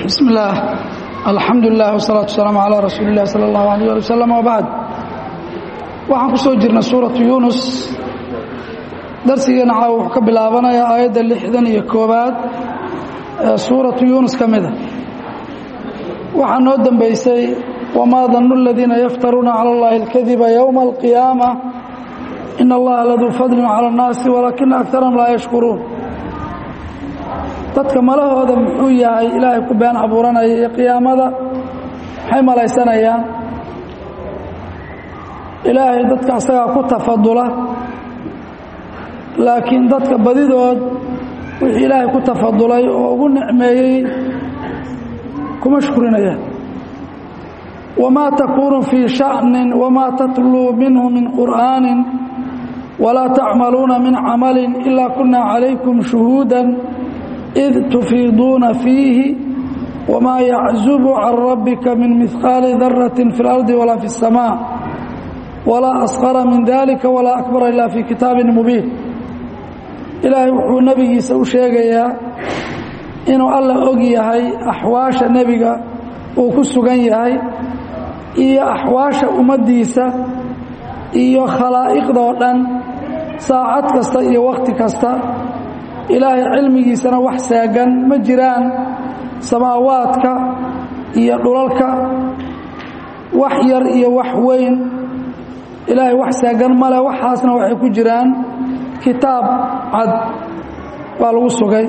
bismi illaah alxamdu lilah wsalaatu wasalaamu calaa rasuuli illah sala allahu alayh ali wasalam wabacd waxaan ku soo jirnay suuratu yuunus darsigeena caawa wuxuu ka bilaabanayaa aayadda lixdan iyo koobaad ee suuratu yuunus ka mida waxaa noo dembeysay wamaa dannu aladiina yaftaruuna cala allahi alkadiba yowma alqiyaama ina allaha laduu fadlin cala annaasi walaakina akarahum laa yashkuruun dadka malahooda muxuu yahay ilaahay ku been abuuranaya iyo qiyaamada maxay malaysanayaan ilaahay dadka asagaa ku tafadula laakiin dadka badidood wixii ilaahay ku tafadulay oo ugu nicmeeyey kuma shkurinayaan wamaa takuunu fii sha'nin wamaa tatluu minhu min qur'aanin walaa tacmaluuna min camalin ilaa kunna calaykum shuhuudan id tufiiduuna fiihi wamaa yaczubu can rabbika min mihqaali daratin fi اlardi walaa fi الsamaa walaa asqara min dalika walaa akbara ila fi kitaabin mubiin ilaahay wuxuu nebigiisa u sheegayaa inuu alla og yahay axwaasha nebiga uu ku sugan yahay iyo axwaasha ummaddiisa iyo khalaa'iqdoo dhan saacad kasta iyo wakhti kasta ilaahay cilmigiisana wax saagan ma jiraan samaawaadka iyo dhulalka wax yar iyo wax weyn ilaahay wax saagan male waxaasna waxay ku jiraan kitaab cad baa lagu sugay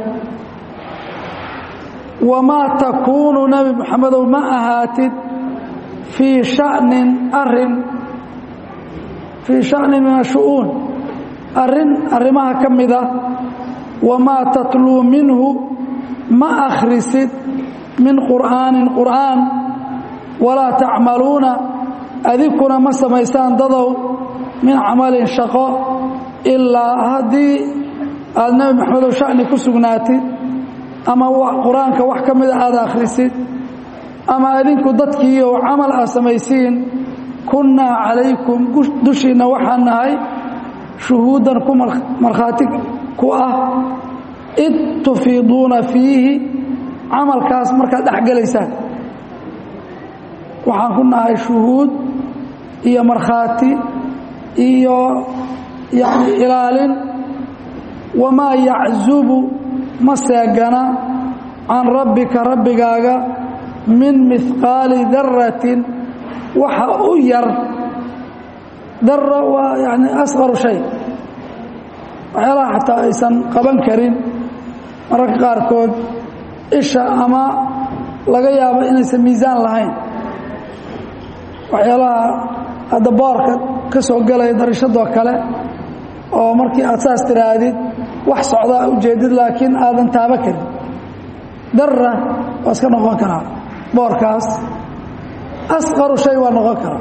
wamaa takuunu nebi moxamedow ma ahaatid fii shanin arin fii shanin min ashu'uun arrin arrimaha ka mida wamaa tatluu minhu ma akhrisid min qur'aanin qur'aan walaa tacmaluuna adinkuna ma samaysaan dadow min camalin shaqo ilaa haddii aad nebi maxamedow sha'ni ku sugnaatid ama qur-aanka wax ka mida aad akhrisid ama adinku dadkiiyo camal aad samaysiin kunnaa calaykum dushiinna waxaan nahay shuhuudan ku markhaati ku ah id tufiiduuna fiihi camalkaas markaad dhex gelaysaan waxaan ku nahay shuhuud iyo markhaati iyo yani ilaalin wamaa yaczubu ma seegana can rabbika rabbigaaga min mihqaali daratin waxa u yar dara waa yani asqaru shay waxyaalaha xataa aysan qaban karin mararka qaarkood isha ama laga yaabo inaysan miisaan lahayn waxyaalaha hadda boorka ka soo gelaya darishadoo kale oo markii aad saas tiraahdid wax socdaa ujeedid laakiin aadan taaba karin dara waa iska noqon karaa boorkaas asqaru shay waa noqon karaa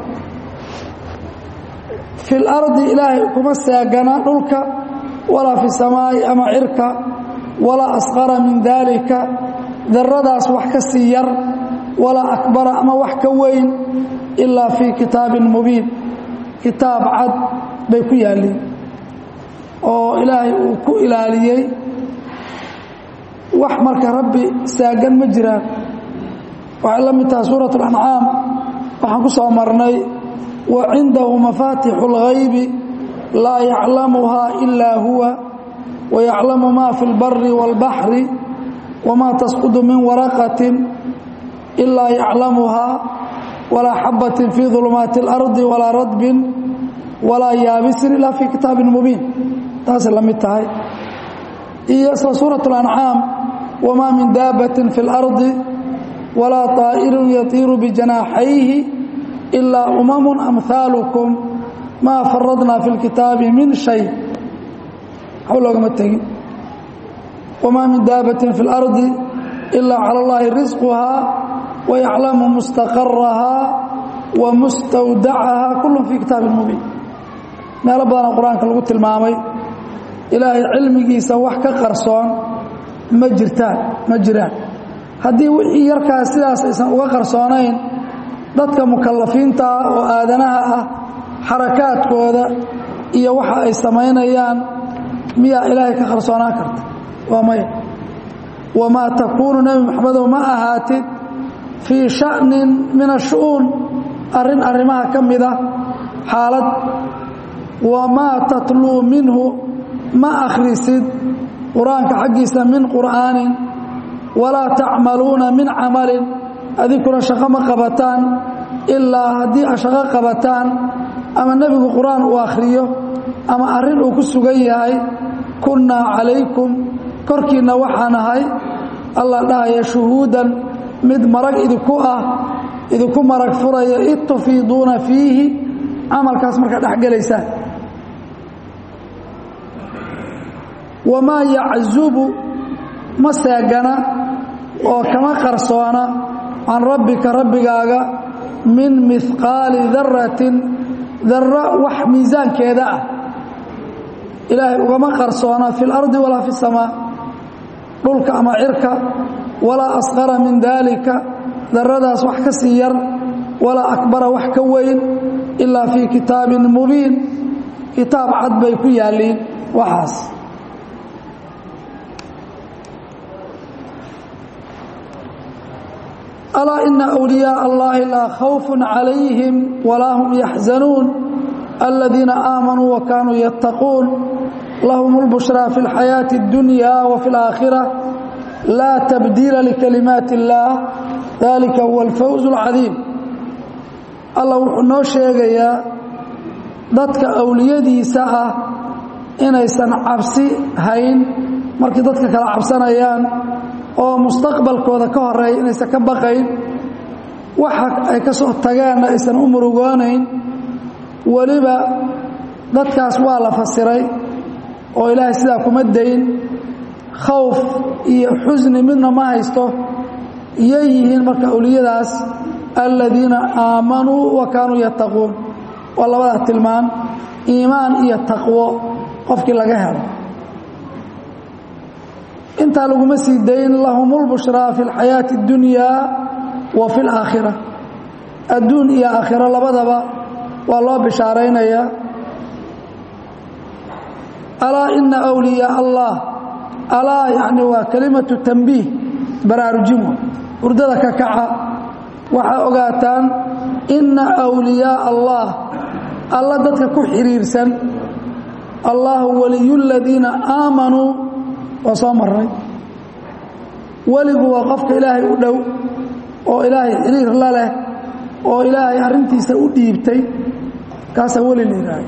fi lardi ilaahay kuma saagana dhulka walaa fi samaa'i ama cirka walaa asqara min daalika daradaas wax ka sii yar walaa akbara ama wax ka weyn ilaa fii kitaabin mubiin kitaab cad bay ku yaalliin oo ilaahay uu ku ilaaliyey wax marka rabbi saagan ma jiraan waxay la mid tahay suurat alancaam waxaan ku soo marnay wa cindahu mafaatixu اlghaybi laa yaclamuhaa ilaa huwa wayaclamu ma fi اlbari wاlbaxri wamaa tasqudu min waraqatin ilaa yaclamuhaa walaa xabatin fii dulumaati اlardi walaa radbin walaa yaabisin ilaa fii kitaabin mubiin taasay la mid tahay iyo isla suuraة اlancaam wamaa min daabatin fi اlardi walaa طaa'irun yatiiru bijanaaxayhi ilaa umamu amhaalukum maa faradnaa fi اlkitaabi min shay waxba loogama tegin wamaa min daabatin fi اlardi ilaa cala اllahi risquhaa wayaclamu mustaqarahaa wa mustawdacahaa kullu fii kitaabin mubiin meelo badana qur-aanka lagu tilmaamay ilaahay cilmigiisa wax ka qarsoon ma jirtaan ma jiraan haddii wixii yarkaas sidaas aysan uga qarsoonayn dadka mukalafiinta ah oo aadanaha ah xarakaadkooda iyo waxa ay samaynayaan miyaa ilaahay ka qarsoonaan karta waa maya wamaa takuunu nebi maxamedow ma ahaatid fii sha'nin min ashu'uun arrin arrimaha ka mida xaalad wamaa tatluu minhu ma akhrisid qur-aanka xaggiisa min qur'aanin walaa tacmaluuna min camalin adinkuna shaqo ma qabataan ilaa haddii a shaqo qabataan ama nebigu qur-aan uu akhriyo ama arrin uu ku sugan yahay kunnaa calaykum korkiinna waxaan ahay allah dhahaya shuhuudan mid marag idinku ah idinku marag furaya id tufiiduuna fiihi camalkaas markaa dhex gelaysaan wamaa yaczubu ma seegana oo kama qarsoona can rabbika rabbigaaga min mihqaali daratin darro wax miisaankeeda ah ilaahay ugama qarsoona fi اlardi walaa fi الsamaa dhulka ama cirka walaa asqara min daalika daradaas wax ka sii yar walaa akbara wax ka weyn ilaa fii kitaabin mubiin kitaab cad bay ku yaalliin waxaas alaa ina أwliyaaء اllahi laa khawf calayhim walaa hum yaxzanuun aladiina aamanuu wakanuu yattaquun lahum اlbushraa fi اlxayaaةi اddunya wafi اlآakhirة laa tabdiila likalimaati اllah dalika huwa alfawz اlcadiim allah wuxuu noo sheegayaa dadka awliyadiisa ah inaysan cabsi hayn markii dadka kala cabsanayaan oo mustaqbalkooda ka horeeya inaysan ka baqayn waxa ay ka soo tageenna aysan u murugoonayn weliba dadkaas waa la fasiray oo ilaahay sidaa kuma dayn khawf iyo xusni midna ma haysto yay yihiin marka awliyadaas aladiina aamanuu wa kaanuu yattaquun waa labadaa tilmaan iimaan iyo taqwo qofkii laga helo intaa laguma sii dayn lahum اlbushraa fi اlxayaaةi اddunyaa wa fi اlaakhira adduun iyo aakhiro labadaba waa loo bishaaraynayaa alaa ina أwliyaa allah alaa yani waa kelimatu tanbiih baraarujimo hurdada ka kaca waxaa ogaataan ina أwliyaaa allah alla dadka ku xiriirsan allahu waliyu اladiina aamanuu waa soo marnay weligu waa qofka ilaahay u dhow oo ilaahay xiriir la leh oo ilaahay arrintiisa u dhiibtay kaasaa weli la yidhaahdo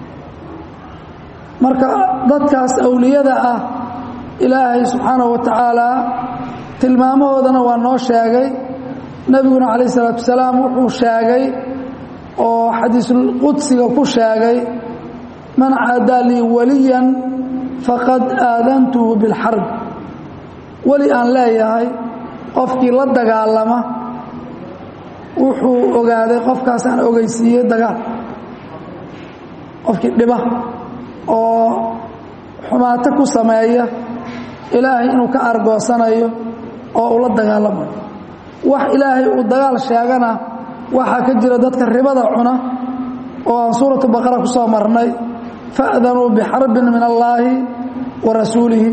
marka dadkaas awliyada ah ilaahay subxaanahu wa tacaalaa tilmaamahoodana waa noo sheegay nebiguna calayh isalaatu wasalaam wuxuu sheegay oo xadiisulqudsiga ku sheegay man caadaa lii waliyan faqad aadantuhu bilxarb weli aan leeyahay qofkii la dagaalama wuxuu ogaaday qofkaasaan ogeysiiyey dagaal qofkii dhiba oo xumaato ku sameeya ilaahay inuu ka argoosanayo oo uu la dagaalamayo wax ilaahay uu dagaal sheegana waxaa ka jira dadka ribada cuna oo aan suuratu baqara ku soo marnay fa'danuu bixarbin min allaahi wa rasuulihi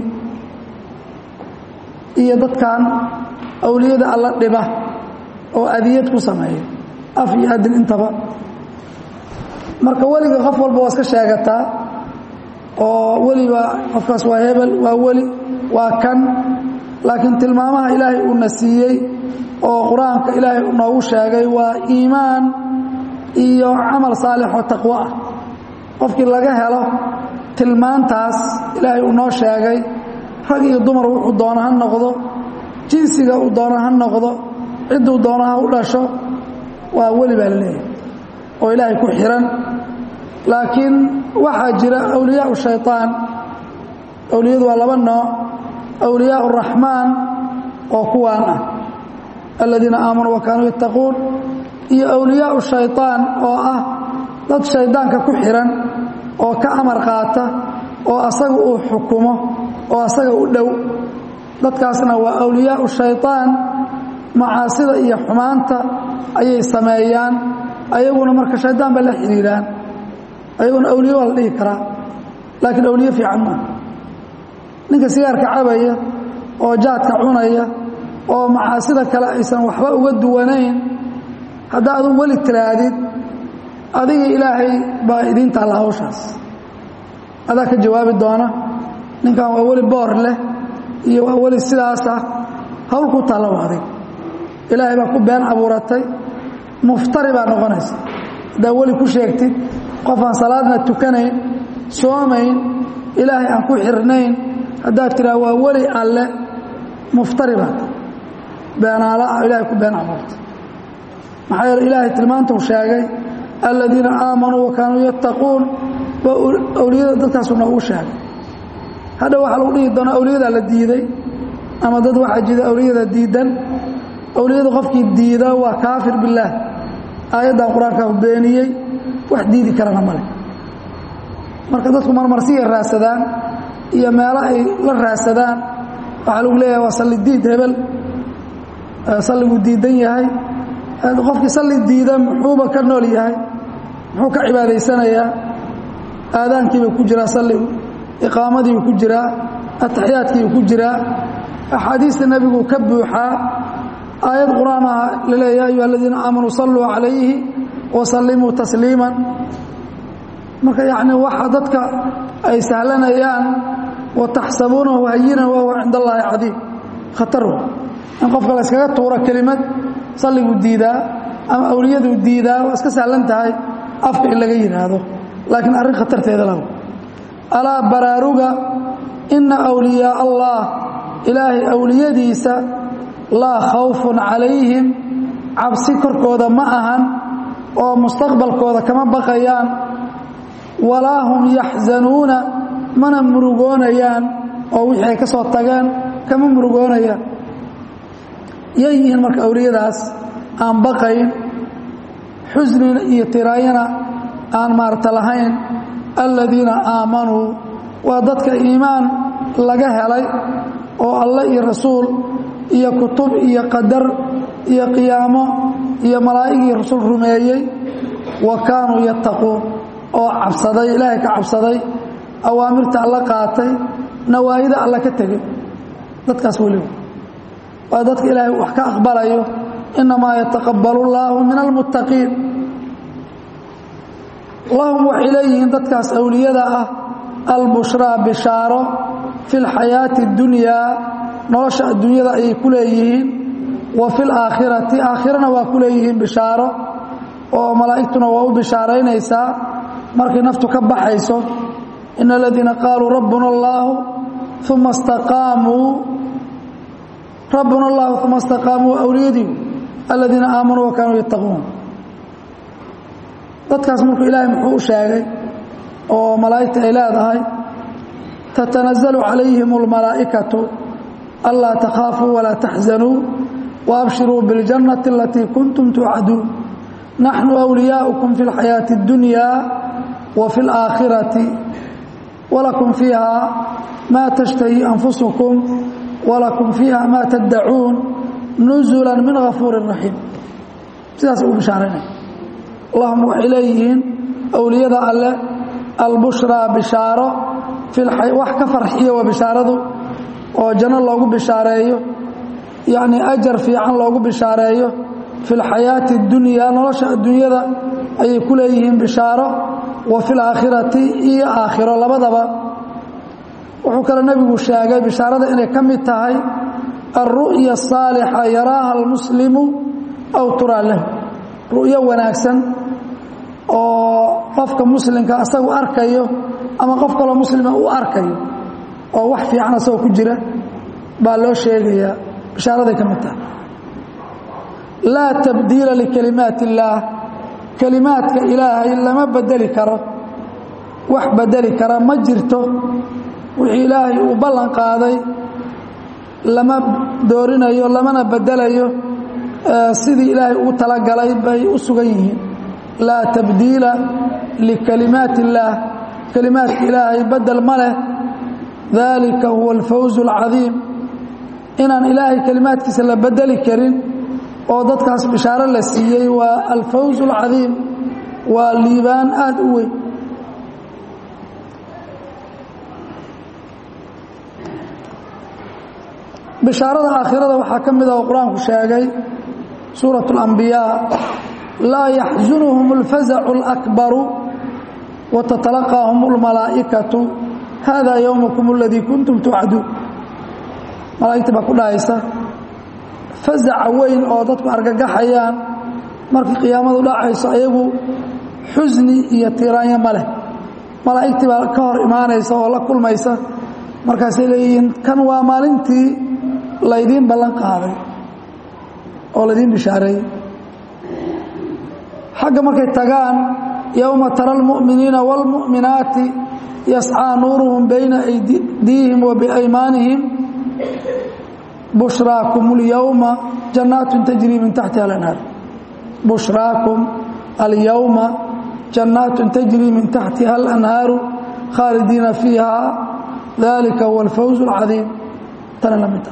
iyo dadkan awliyada alla dhiba oo adiyad ku sameeya af iyo adin intaba marka weliga qof walba waa iska sheegataa oo weliba qofkaas waa hebel waa weli waa kan laakiin tilmaamaha ilaahay uuna siiyey oo qur-aanka ilaahay noogu sheegay waa iimaan iyo camal saalixoo taqwo ah qofkii laga helo tilmaantaas ilaahay uu noo sheegay rag iyo dumar wuxuu doono ha noqdo jinsiga uu doono ha noqdo cidduu doono ha u dhasho waa weli baa la leeyahay oo ilaahay ku xihan laakiin waxaa jira awliyaa shayطaan awliyadu waa laba nooc awliyaa الraxmaan oo kuwaan ah aladiina aamanuu wa kaanuu yattaquun iyo awliyaa shayطaan oo ah dad shaydaanka ku xihan oo ka amar qaata oo asaga uu xukumo oo asaga u dhow dadkaasna waa awliyaau shayطaan macaasida iyo xumaanta ayay sameeyaan ayaguna marka shaydaan ba la xidhiiraan ayaguna awliye waa la dhihi karaa laakiin awliye fiican maaha ninka sigaarka cabaya oo jaadka cunaya oo macaasida kale aysan waxba uga duwanayn haddaa adu weli tiraahdid adiga ilaahay baa idiin taalla hawshaas adaa ka jawaabi doona ninkan waa weli boor leh iyo waa weli sidaasah hawl ku taalla waa adig ilaahay baa ku been abuuratay muftari baa noqonaysa haddaa weli ku sheegtid qofaan salaadna tukanayn soomayn ilaahay aan ku xirnayn haddaad tiraa waa weli alle muftari baad beenaala ah ilahay ku been abuurtay maxaa yeele ilaahay tilmaantuu sheegay aladiina aamanuu wa kaanuu yattaquun waa awliyada dadkaasu noogu sheegay hadha waxaa lagu dhihi doonaa awliyadaa la diiday ama dad waxaa jida awliyada diidan awliyada qofkii diida waa kaafir billaah aayaddan qur-aankaa beeniyey wax diidi karana male marka dadku marmarsiya raadsadaan iyo meelo ay la raadsadaan waxaa lagu leeyahay waa salli diid hebel salliguu diidan yahay qofkii salli diida muxuuba ka nool yahay muxuu ka cibaadaysanayaa aadaankiibuu ku jiraa salligu iqaamadiibuu ku jiraa ataxiyaadkiibuu ku jiraa axaadiista nebiguu ka buuxaa aayad qur-aan ah laleeya ya ayuha aladiina aamanuu salluu calayhi wasallimuu tasliiman marka yacni waxa dadka ay sahlanayaan wataxsabuunahu hayinan wahuwa cinda allaahi cadiim khatar wa in qofka la yskaga tuuro kelimad salliguu diidaa ama awliyaduu diidaa waa iska sahlan tahay afka in laga yidhaahdo laakiin arrin khatarteeda lahu alaa baraaruga inna awliyaa allah ilaahay awliyadiisa laa khawfun calayhim cabsi korkooda ma ahan oo mustaqbalkooda kama baqayaan walaa hum yaxzanuuna mana murugoonayaan oo wixii ay ka soo tageen kama murugoonayaan yay yihiin marka awliyadaas aan baqayn xusnina iyo tiraayana aan maarta lahayn aladiina aamanuu waa dadka iimaan laga helay oo alle iyo rasuul iyo kutub iyo qadar iyo qiyaamo iyo malaa'ig iyo rasul rumeeyey wa kaanuu yattaquun oo cabsaday ilaahay ka cabsaday awaamirta alla qaatay nawaayida alla ka tegey dadkaas weliba waa dadka ilaahay wax ka aqbalayo innamaa yataqabbalu llaahu min almuttaqiin lahum waxay leeyihiin dadkaas awliyada ah albushraa bishaaro fi lxayaati اdunyaa nolosha adduunyada ayay ku leeyihiin wa fi laakhirati aakhirana waa ku leeyihiin bishaaro oo malaa'igtuna waa u bishaaraynaysaa markay naftu ka baxayso in aladiina qaaluu rabbuna اllaahu uma staqaamuu rabbuna اllahu uma istaqaamuu awliyadii aladiina aamanuu wa kaanuu yattaquun dadkaas markuu ilaahay muxuu u sheegay oo malaa'igta ay leedahay tatanazalu calayhim اlmalaa'ikatu anlaa takhaafuu walaa taxzanuu waabshiruu biاljannati alatii kuntum tuucaduun naxnu wliyaaukum fi اlxayaaةi اddunya wa fi اlaakhirati walakum fiiha maa tashtahi anfusukum walakum fiiha maa taddacuun nuzula min gafuuri raxiim sidaas uu bishaaraynaya allahuma waxay leeyihiin awliyada alle albushraa bishaaro wax ka farxiyo waa bishaaradu oo janno loogu bishaareeyo yacnii ajar fiican loogu bishaareeyo fi lxayaati اdunyaa nolosha adduunyada ayay ku leeyihiin bishaaro wa fi laakhirati iyo aakhiro labadaba wuxuu kale nebigu sheegay bishaarada inay ka mid tahay alru'ya asaalixa yaraaha almuslimu aw turaa lahu ru'yo wanaagsan oo qofka muslimka asagu arkayo ama qof kaloo muslima uu arkayo oo wax fiican asagoo ku jira baa loo sheegayaa bishaaraday ka mid tahay laa tabdiila likalimaat illaah kelimaadka ilaahay lama bedeli karo wax bedeli kara ma jirto wixii ilaahay uu ballan qaaday lama doorinayo lamana bedelayo sidii ilaahay ugu talagalay bay u sugan yihiin laa tabdiila likalimaat illaah kelimaadka ilaahay bedel ma leh daalika huwa alfawz alcadiim inaan ilaahay kelimaadkiisa la bedeli karin oo dadkaas bishaaro la siiyey waa alfawz alcadiim waa liibaan aada u weyn bishaarada aakhirada waxaa ka mid ah oo qur-aanku sheegay suuraة اlambiyaa laa yaxzunuhum اlfazacu اlakbaru watatalaqaahum اlmalaa'ikatu hada ywmakum اladii kuntum tucduun malaa'igta baa ku dhahaysa fazaca weyn oo dadku argagaxayaan markii qiyaamadu dhacayso ayagu xusni iyo tiraanyo ma leh malaa'igtii baa ka hor imaanaysa oo la kulmaysa markaasay leeyihiin kan waa maalintii laydiin ballan qaaday oo laydiin bishaareeyey xagga markay tagaan yowma tara almu'miniina wاlmu'minaati yascىa nuuruhum bayna aydiihim wa biaymaanihim bushraakum اlyowma jannaat tajrii min taxtiha alanhaar bushraakum alyowma jannaat tajrii min taxtiha alanhaaru khaalidiina fiiha dalika huwa alfawz اlcadiim tana la mid ah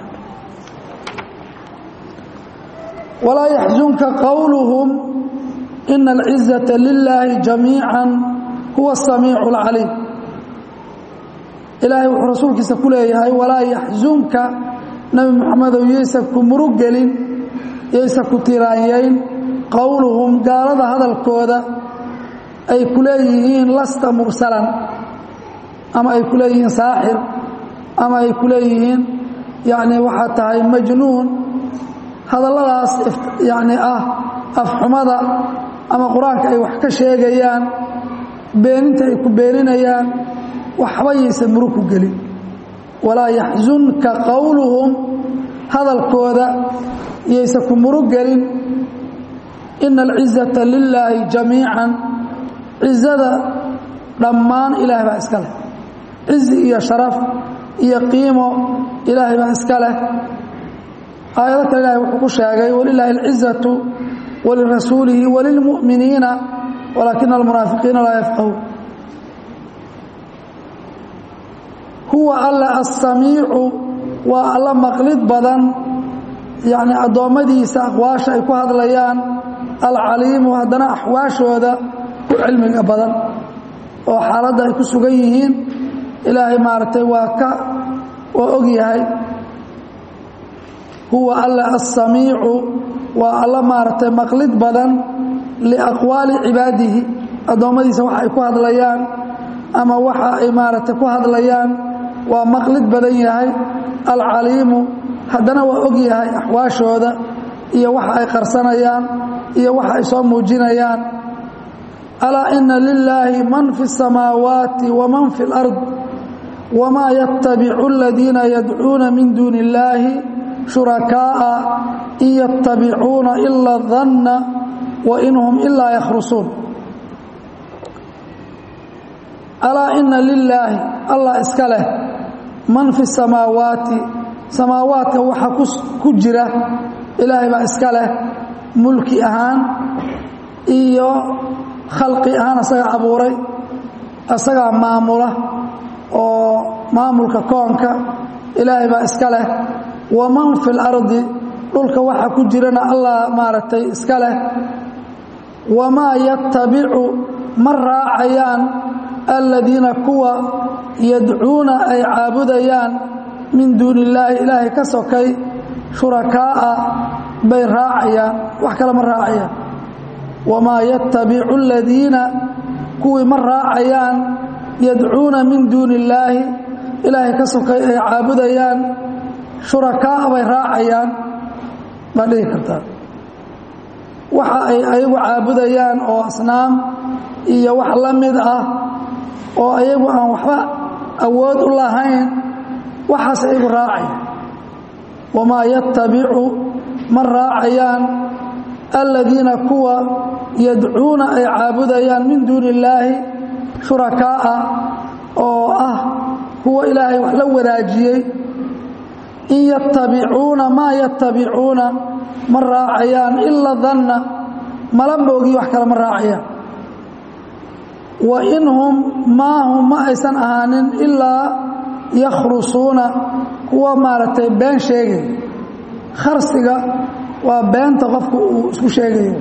walaa yaxzunka qowluhum ina alcizaةa lilaahi jamiica huwa الsamiicu اlcaliim ilaahay wuxuu rasuulkiisa ku leeyahay walaa yaxzunka nebi moxamedow yaysa ku murugelin yaysa ku tiraanyayn qowluhum gaalada hadalkooda ay ku leeyihiin lasta mursalan ama ay ku leeyihiin saaxir ama ay ku leeyihiin yacni waxaa tahay majnuun hadalladaas yacni ah afxumada ama qur-aanka ay wax ka sheegayaan beeninta ay ku beeninayaan waxba yaysan murug ku gelin walaa yaxzunka qowluhum hadalkooda yaysa ku murug gelin ina alcizata lilaahi jamiican cizada dhammaan ilaahay baa iska leh cizi iyo sharaf iyo qiimo ilaahay baa iska leh aayado kale ilahay wuxuu ku sheegay walilaahi alcizatu walirasuulihi walilmu'miniina walaakina almunaafiqiina laa yafqahuun huwa alla asamiicu waa alla maqlid badan yacni addoommadiisa aqwaasha ay ku hadlayaan alcaliimu haddana axwaashooda ku cilmiga badan oo xaaladda ay ku sugan yihiin ilaahay maaragtay waa ka waa og yahay huwa alla asamiicu waa alla maaragtay maqlid badan liaqwaali cibaadihi addoommadiisa waxa ay ku hadlayaan ama waxa ay maaragtay ku hadlayaan waa maqlid badan yahay alcaliimu haddana waa og yahay axwaashooda iyo waxa ay qarsanayaan iyo waxa ay soo muujinayaan alaa ina lilaahi man fi الsamaawaati waman fi اlard wmaa yatabicu aladiina yadcuuna min duuni اllaahi shurakaaءa in yatabicuuna ila danna wain hum ilaa yakhrusuun alaa ina lilaahi allah iska leh man fi samaawaati samaawaadka waxa ku jira ilaahay baa iska leh mulki ahaan iyo khalqi ahaan asagaa abuuray asagaa maamula oo maamulka koonka ilaahay baa iska leh waman fi اlardi dhulka waxa ku jirana allah maaragtay iska leh wamaa yatabicu ma raacayaan aladiina kuwa yadcuuna ay caabudayaan min duuni illaahi ilaahay ka sokay shurakaa'a bay raacayaan wax kale ma raacayaan wamaa yatabicu aladiina kuwii ma raacayaan yadcuuna min duuni illaahi ilaahay ka sokay ay caabudayaan shurakaa'a bay raacayaan baa dhihi kartaa waxa ay ayagu caabudayaan oo asnaam iyo wax la mid ah oo ayagu aan waxba awood u lahayn waxaas ayagu raacaya wamaa yatabicu ma raacayaan aladiina kuwa yadcuuna ay caabudayaan min duuni illaahi shurakaa'a oo ah kuwa ilaahay wax la wadaajiyey in yatabicuuna maa yatabicuuna ma raacayaan ila danna mala moogi wax kale ma raacayaan wa in hum maa hum ma aysan ahaanin ilaa yakhrusuuna kuwa maaragtay been sheegay kharsiga waa beenta qofku uu isku sheegayo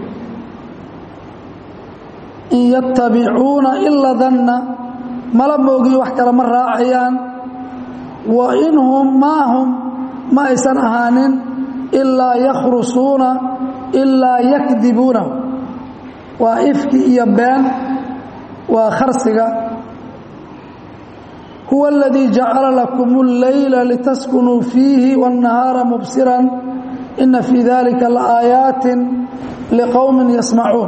in yatabicuuna ila danna mala moogi wax kale ma raacayaan wa in hum maa hum ma aysan ahaanin ilaa yakhrusuuna ilaa yakdibuunahu waa ifki iyo been waa kharsiga huwa اladii jacala lakum اleyla litaskunuu fiihi wالnahaara mubsiran ina fii dalika laaayaati liqowmi yasmacuun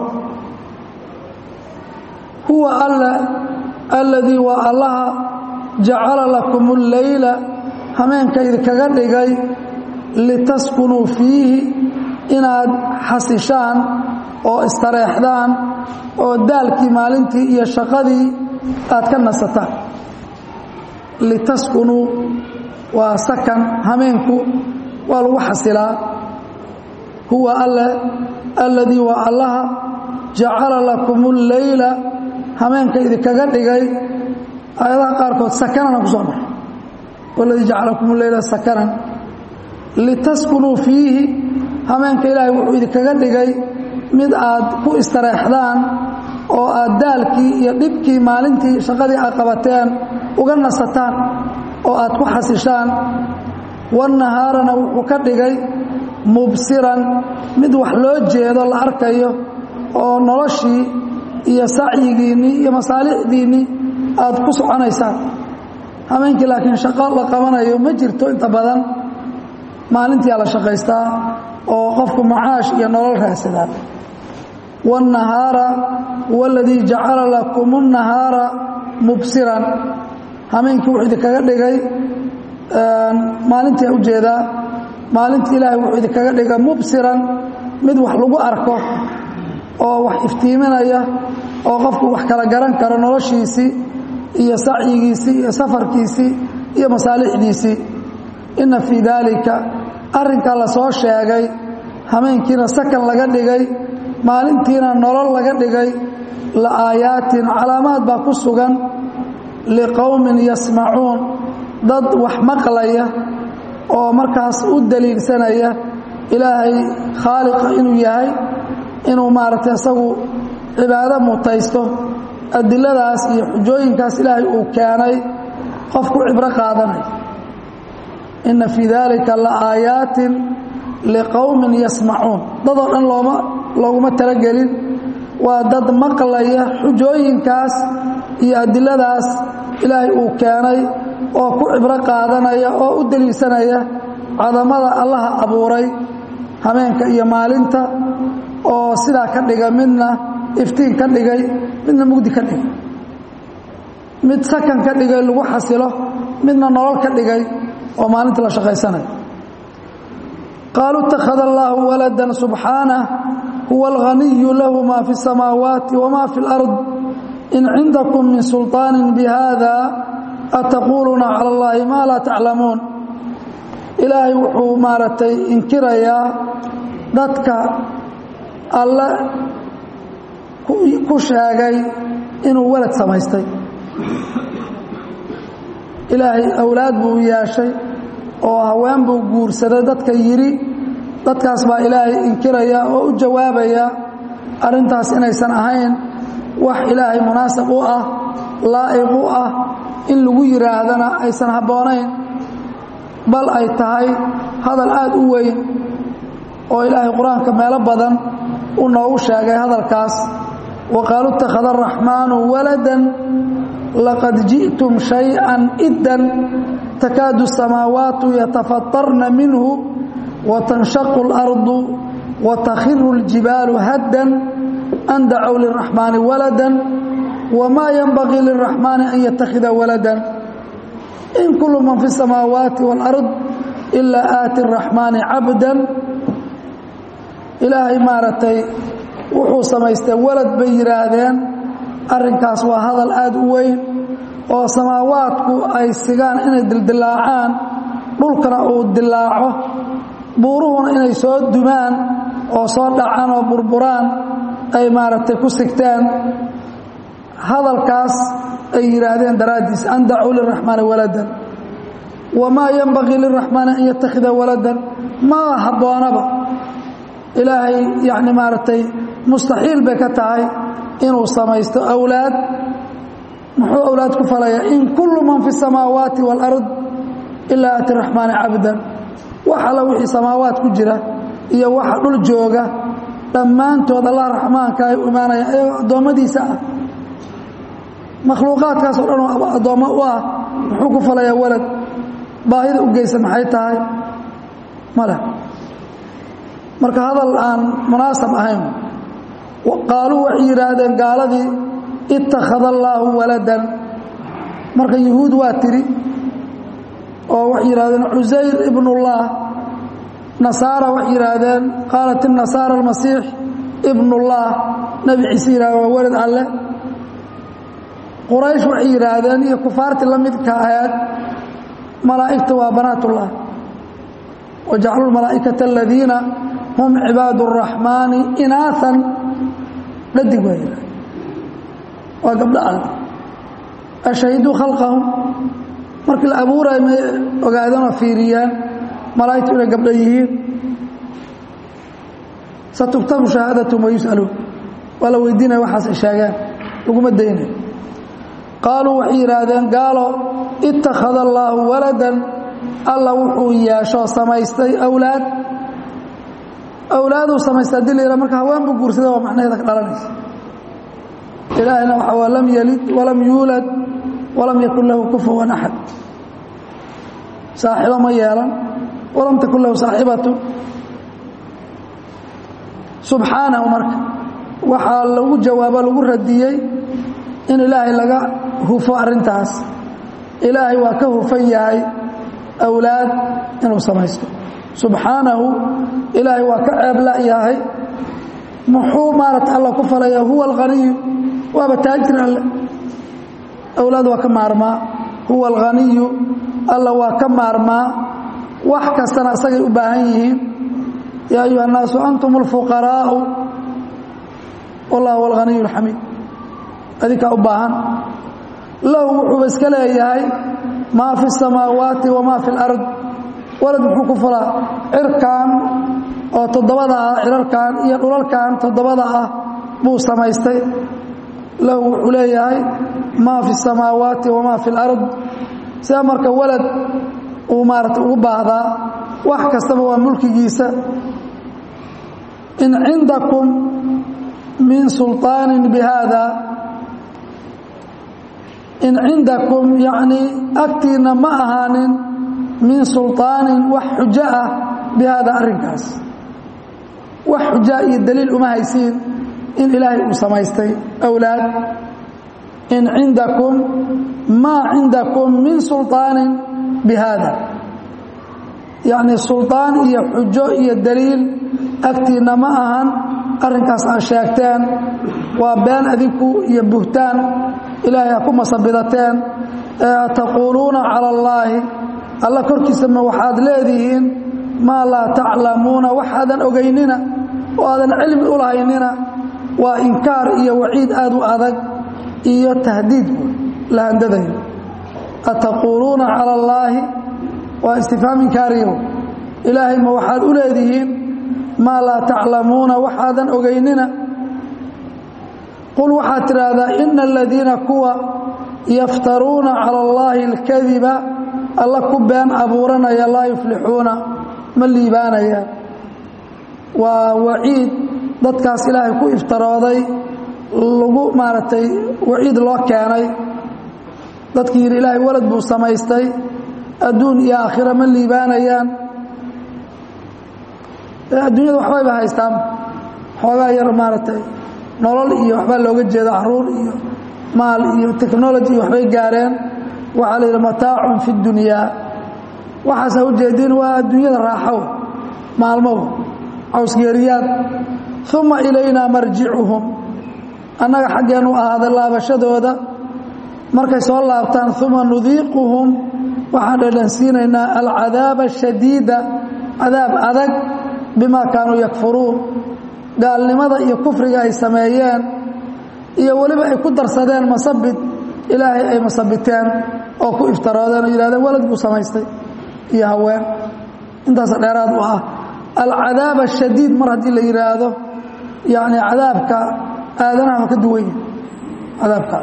huwa alle alladii waa allaha jacala lakum اlleyla hameenka idinkaga dhigay litaskunuu fiihi inaad xasishaan oo istareexdaan oo daalkii maalintii iyo shaqadii aad ka nasataan litaskunuu waa sakan hameenku waa lagu xasilaa huwa alle alladii waa allaha jacala lakum اlleyla hameenka idinkaga dhigay aayadaha qaarkood sakanana ku soo maray waladii jacala lakum leyla sakanan litaskunuu fiihi hameenka ilaahay wuxuu idinkaga dhigay mid aad ku istareexdaan oo aad daalkii iyo dhibkii maalintii shaqadii aad qabateen uga nasataan oo aad ku xasishaan wannahaarana wuxuu ka dhigay mubsiran mid wax loo jeedo la arkayo oo noloshii iyo sacyigiinnii iyo masaalixdiinnii aad ku soconaysaan hameenkii laakiin shaqo la qabanayo ma jirto inta badan maalintiia la shaqaystaa oo qofku macaash iyo nolol raadsadaa waannahaara waladii jacala lakum اnnahaara mubsiran hameenkii wuxuu idinkaga dhigay maalintii ujeedaa maalintii ilaahay wuxuu idinkaga dhigay mubsiran mid wax lagu arko oo wax iftiiminaya oo qofku wax kala garan karo noloshiisii iyo sacyigiisii iyo safarkiisii iyo masaalixdiisii inna fii daalika arrinkaa la soo sheegay hameenkiina sakan laga dhigay maalintiina nolol laga dhigay la aayaatin calaamaad baa ku sugan liqowmin yasmacuun dad wax maqlaya oo markaas u daliilsanaya ilaahay khaaliqa inuu yahay inuu maaragtay isagu cibaado mutaysto adiladaas iyo xujooyinkaas ilaahay uu keenay qofku cibro qaadanaya inna fii daalika la aayaatin liqowmin yasmacuun dadoo dhan looma looguma talagelin waa dad maqlaya xujooyinkaas iyo adiladaas ilaahay uu keenay oo ku cibro qaadanaya oo u deliilsanaya cadamada allaha abuuray hameenka iyo maalinta oo sidaa ka dhiga midna iftiin ka dhigay midna mugdi ka dhigay mid sakan ka dhigay lagu xasilo midna nolol ka dhigay oo maalinta la shaqaysanayo qaaluu اtakhada allaahu walada subxaanah huwa alghaniyu lahu ma fi الsamaawaati wma fi اlأrض in cindakum min sulطaani bihada ataquuluuna calى اllahi ma laa taclamuun ilaahay wuxuu maaragtay inkirayaa dadka alle ku sheegay inuu walad samaystay ilaahay awlaad buu yeeshay oo haween buu guursaday dadka yidhi dadkaas baa ilaahay inkiraya oo u jawaabaya arrintaas inaysan ahayn wax ilaahay munaasab u ah laa'iq u ah in lagu yidhaahdana aysan habboonayn bal ay tahay hadal aad u weyn oo ilaahay qur-aanka meelo badan uu noogu sheegay hadalkaas wa qaaluu ittakhada araxmaanu waladan laqad ji'tum shay-an iddan takaadu الsamaawaatu yatafaطarna minhu watanshaqu اlardu watakhiru اljibaalu haddan an dacow liraxmaani walada wmaa yanbagii liraxmaani an yattakhida waladan in kulu man fi الsamaawaati wاlأrض ilaa aati الraxmaani cabdan ilaahay maaragtay wuxuu samaystay walad bay yidhaahdeen arrinkaas waa hadal aad u weyn oo samaawaadku ay sigaan inay dildilaacaan dhulkana uu dilaaco buuruhuna inay soo dumaan oo soo dhacaan oo burburaan ay maaragtay ku sigteen hadalkaas ay yidhaahdeen daraaddiis an dacuu liraxmaani waladan wamaa yanbagii liraxmaani an yattakhida waladan ma habboonaba ilaahay yacni maaragtay mustaxiil bay ka tahay inuu samaysto awlaad muxuu awlaad ku falayaa in kullu man fi الsamaawaati wاlأrض ilaa aati raxmaani cabdan wax alla wixii samaawaad ku jira iyo waxa dhul jooga dhammaantood allah raxmaanka ay u imaanayaan ayagoo addoommadiisa ah makhluuqaadkaas oo dhan oo addoommo u ah muxuu ku falayaa walad baahida u geysa maxay tahay male marka hadal aan munaasab ahayn qaaluu waxay yidhaahdeen gaaladii ittakhada allaahu waladan marka yuhuud waa tiri oo waxay yidhahdeen cusayr ibnullah nasaara waxay yidhaahdeen qaalat inasaara almasiix ibnullah nebi ciise yidhahden waa walad alle quraysh waxay yidhaahdeen iyo kufaartii la midka ahayd malaa'igta waa banaatullah wajacaluu malaa'ikata aladiina hum cibaadu الraxmaani inaaan dhadig waa yidhahdeen waa gabdho alle ashahiduu khalqahum markii la abuurayo may ogaadeen oo fiiriyaan malaa'igtu inay gabdho yihiin satugtabu shahaadatum wayus'aluun waa la weydiinaya waxaas ay sheegeen laguma daynayo qaaluu waxay yidhaahdeen gaalo ittakhada allaahu waladan alla wuxuu yeeshoo samaystay awlaad awlaaduu samaystay hadii la yidhaha marka haween buu guursada waa macnaheeda ka dhalanaysa ilaahayna waxa waa lam yalid walam yuulad walam yakun lahu kufuwan axad saaxibo ma yeelan walam takun lahu saaxibatu subxaanahu marka waxaa lagu jawaabo lagu radiyey in ilaahay laga hufo arrintaas ilaahay waa ka hufan yahay awlaad inuu samaysto subxaanahu ilaahay waa ka ceebla yahay muxuu maarata alla ku falaya huwa alghaniyu waaba taajir alle awlaad waa ka maarmaa huwa alghaniyu alla waa ka maarmaa wax kastana isagay u baahan yihiin yaa ayuha الnaasu antum اlfuqaraa'u wallah huwa alghaniyu اlxamiid adinkaa u baahan lahu wuxuuba iska leeyahay maa fi الsamaawaati wamaa fi اlard walad muxuu ku fulaa cirkan oo toddobada ah cirarkan iyo dhulalkan toddobada ah buu samaystay lahu wuxuu leeyahay maa fi الsamaawaati wamaa fi اlard sida marka walad uu maarata ugu baahdaa wax kastaba waa mulkigiisa in cindakum min sulطaani bihada in cindakum yacnii agtiinna ma ahaanin min sulطaanin wax xujo ah bi hada arrinkaas wax xujaa iyo daliil uma haysiin in ilaahay uu samaystay awlaad in cindakum maa cindakum min sulطaanin bi hada yacnii sulطaan iyo xujo iyo daliil agtiinna ma ahan arrinkaas aad sheegteen waa been adinku iyo buhtaan ilaahay ha ku masabidateen ee taquuluuna cala allaahi alla korkiisama waxaad leedihiin maa laa taclamuuna waxaadan ogaynina oo aadan cilmi u lahaynina waa inkaar iyo waciid aad u adag iyo tahdiid la handadayo ataquuluuna cala allaahi waa istifhaam inkaariyo ilaahay ma waxaad u leedihiin maa laa taclamuuna waxaadan ogaynina qul waxaad tidhaahdaa ina aladiina kuwa yaftaruuna cala allaahi alkadiba alla ku been abuuranaya laa yuflixuuna ma liibaanayaan waa waciid dadkaas ilaahay ku iftarooday lagu maaragtay waciid loo keenay dadkii yidhi ilaahay walad buu samaystay adduun iyo aakhira ma liibaanayaan adduunyada waxbayba haystaan xoogaa yar maaragtay nolol iyo waxbaa looga jeeda caruur iyo maal iyo technology iyo waxbay gaareen waxaa la yidhi mataacun fi dunyaa waxaasa ujeediin waa adduunyada raaxow maalmow cawsgeeriyaad uma ilaynaa marjicuhum annaga xaggeenu ahaaday laabashadooda markay soo laabtaan uma nudiiquhum waxaan dhadhansiinaynaa alcadaaba ashadiida cadaab adag bimaa kaanuu yakfuruun gaalnimada iyo kufriga ay sameeyeen iyo weliba ay ku darsadeen masabid ilaahay ay masabiteen oo ku iftaroodeen oo yidhahdeen walad buu samaystay iyo haween intaasa dheeraad u ah alcadaab ashadiid mar haddii la yidhaahdo yacni cadaabka aadanaha ka duwanya cadaabka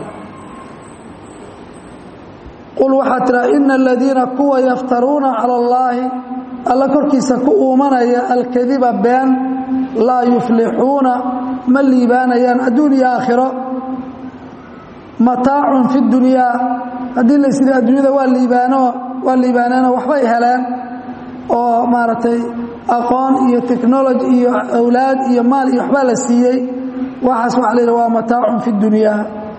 qul waxaa tiraa ina aladiina kuwa yaftaruuna cala allaahi alla korkiisa ku uumanaya alkadiba been laa yuflixuuna ma liibaanayaan adduun iyo aakhiro mataacun fi dunyaa haddii la ysidhi adduunyada waa liibaano waa liibaaneenoo waxbay heleen oo maaragtay aqoon iyo technology iyo awlaad iyo maal iyo waxbaa la siiyey waxaas waxa la yidhi waa mataacun fi dunyaa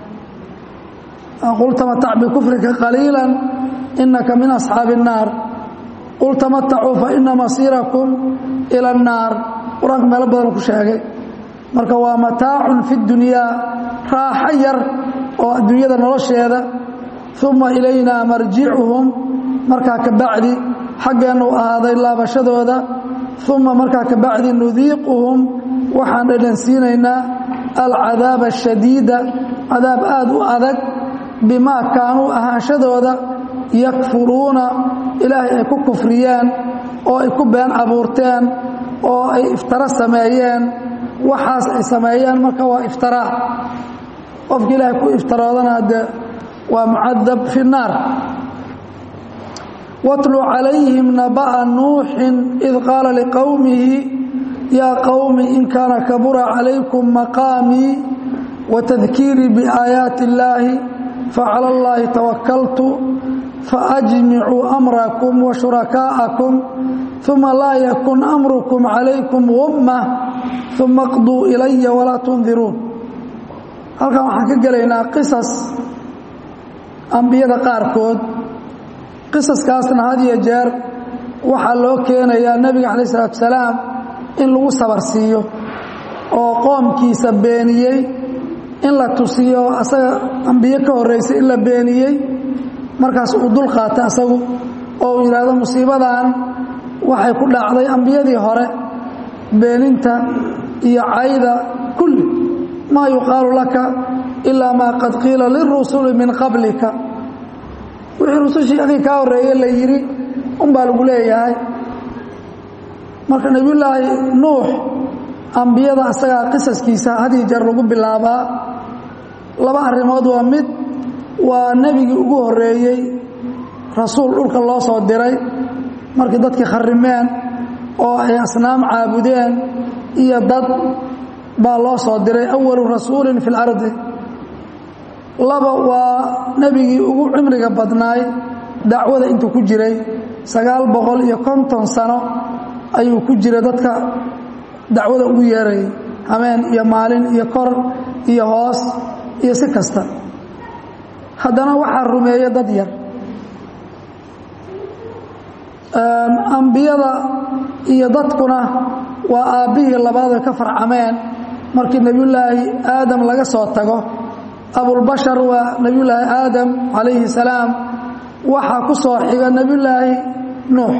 qul tamatac bikufrika qaliila inaka min asxaabi الnaar qul tamatacuu faina masiirakum ila الnaar qur-aanka meelo badan ku sheegay marka waa mataacun fi dunyaa raaxo yar oo adduunyada nolosheeda uma ilayna marjicuhum markaa ka bacdi xaggeennu ahaaday laabashadooda uma markaa ka bacdi nudiiquhum waxaan dhadhansiinaynaa alcadaaba ashadiida cadaab aad u adag bimaa kaanuu ahaanshadooda yakfuruuna ilaahay ay ku kufriyeen oo ay ku been abuurteen oo ay iftaro sameeyeen waxaas ay sameeyeen marka waa iftiraa qofki ilaahay ku iftaroodana de waa mucadab fi الnaar watlu calayhim naba'a nuuxin id qaala liqowmihi yaa qowmi in kaana kabura calaykum maqaamii watadkiirii biaayaati اllaahi facala اllahi tawakaltu faajmicuu amrakum washurakaa'akum uma laa yakun amrukum calaykum gumma uma qduu ilaya walaa tundiruun halkan waxaan ka gelaynaa qisas ambiyada qaarkood qisaskaasna had iyo jeer waxaa loo keenayaa nebiga calaih isalaatu salaam in lagu sabar siiyo oo qoomkiisa beeniyey in la tusiyo asaga ambiye ka horraysay in la beeniyey markaas uu dul qaata asagu oo uu yidhaahdo musiibadan waxay ku dhacday ambiyadii hore beeninta iyo cayda kulli maa yuqaalu laka ilaa maa qad qiila lirusuli min qablika wixii rusushii adii kaa horreeye la yidhi unbaa lagu leeyahay marka nebiyullaahi nuux ambiyada asagaa qisaskiisa hadii jeer lagu bilaabaa laba arrimood waa mid waa nebigii ugu horreeyey rasuul dhulka loo soo diray markii dadkii kharrimeen oo ay asnaam caabudeen iyo dad baa loo soo diray awalu rasuulin fi اlardi laba waa nebigii ugu cimriga badnaay dacwada intuu ku jiray sagaal boqol iyo konton sano ayuu ku jiray dadka dacwada ugu yeerayay habeen iyo maalin iyo kor iyo hoos iyo si kasta haddana waxaa rumeeye dad yar ambiyada iyo dadkuna waa aabbihii labaad ay ka farcameen markii nebiyullaahi aadam laga soo tago abulbashar waa nebiyullaahi aadam calayhi salaam waxaa ku soo xiga nebiyullaahi nuux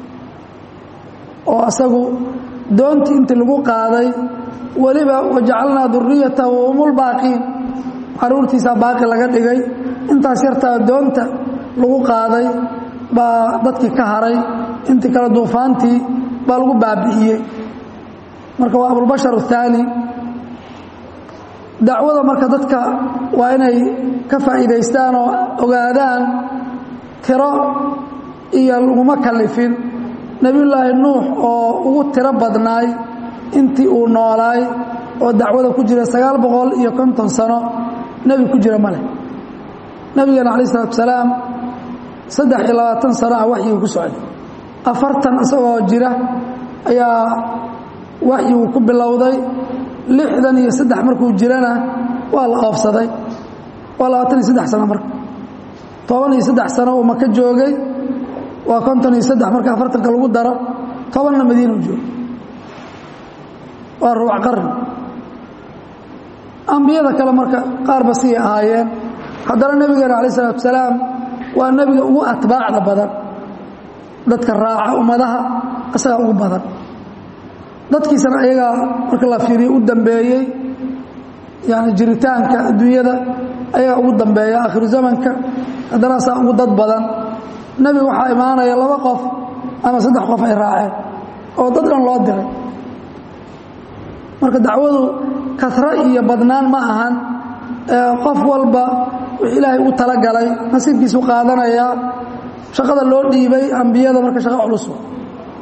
oo asagu doontii intii lagu qaaday weliba wajacalnaa duriyatahu humulbaaqiin caruurtiisaa baaqi laga dhigay intaas yartaa doonta lagu qaaday baa dadkii ka haray intii kale duufaantii baa lagu baabi'iyey marka waa abulbashar athaani dacwada marka dadka waa inay ka faa'iidaystaan oo ogaadaan tiro iyo laguma kalifin nebiyullaahi nuux oo ugu tiro badnaay intii uu noolaay oo dacwada ku jira sagaal boqol iyo konton sano nebi ku jira ma leh nebigeena calaih isalaatu salaam saddex iyo labaatan sano ah waxyigu ku socday afartan isagoo jira ayaa waxyigu ku bilowday lixdan iyo saddex markuu jirana waa la oofsaday waa labaatan iyo saddex sano marka toban iyo saddex sano uu maka joogay waa konton iyo saddex marka afartanka lagu daro tobanna madiina u joogo waa ruuc qarni ambiyada kale marka qaarba sii ahaayeen haddana nebigeena calaih isalaatu salaam waa nebiga ugu atbaacda badan dadka raaca ummadaha isagaa ugu badan dadkiisana ayagaa marka la fiiriyo u dambeeyey yani jiritaanka adduunyada ayagaa ugu dambeeya aakhiru zamanka haddana asaa ugu dad badan nebiga waxaa imaanaya laba qof ama saddex qof ay raaceen oo dad dhan loo diray marka dacwadu kasro iyo badnaan ma ahan qof walba wix ilaahay u talagalay nasiibkiisu qaadanayaa shaqada loo dhiibay ambiyada marka shaqa culus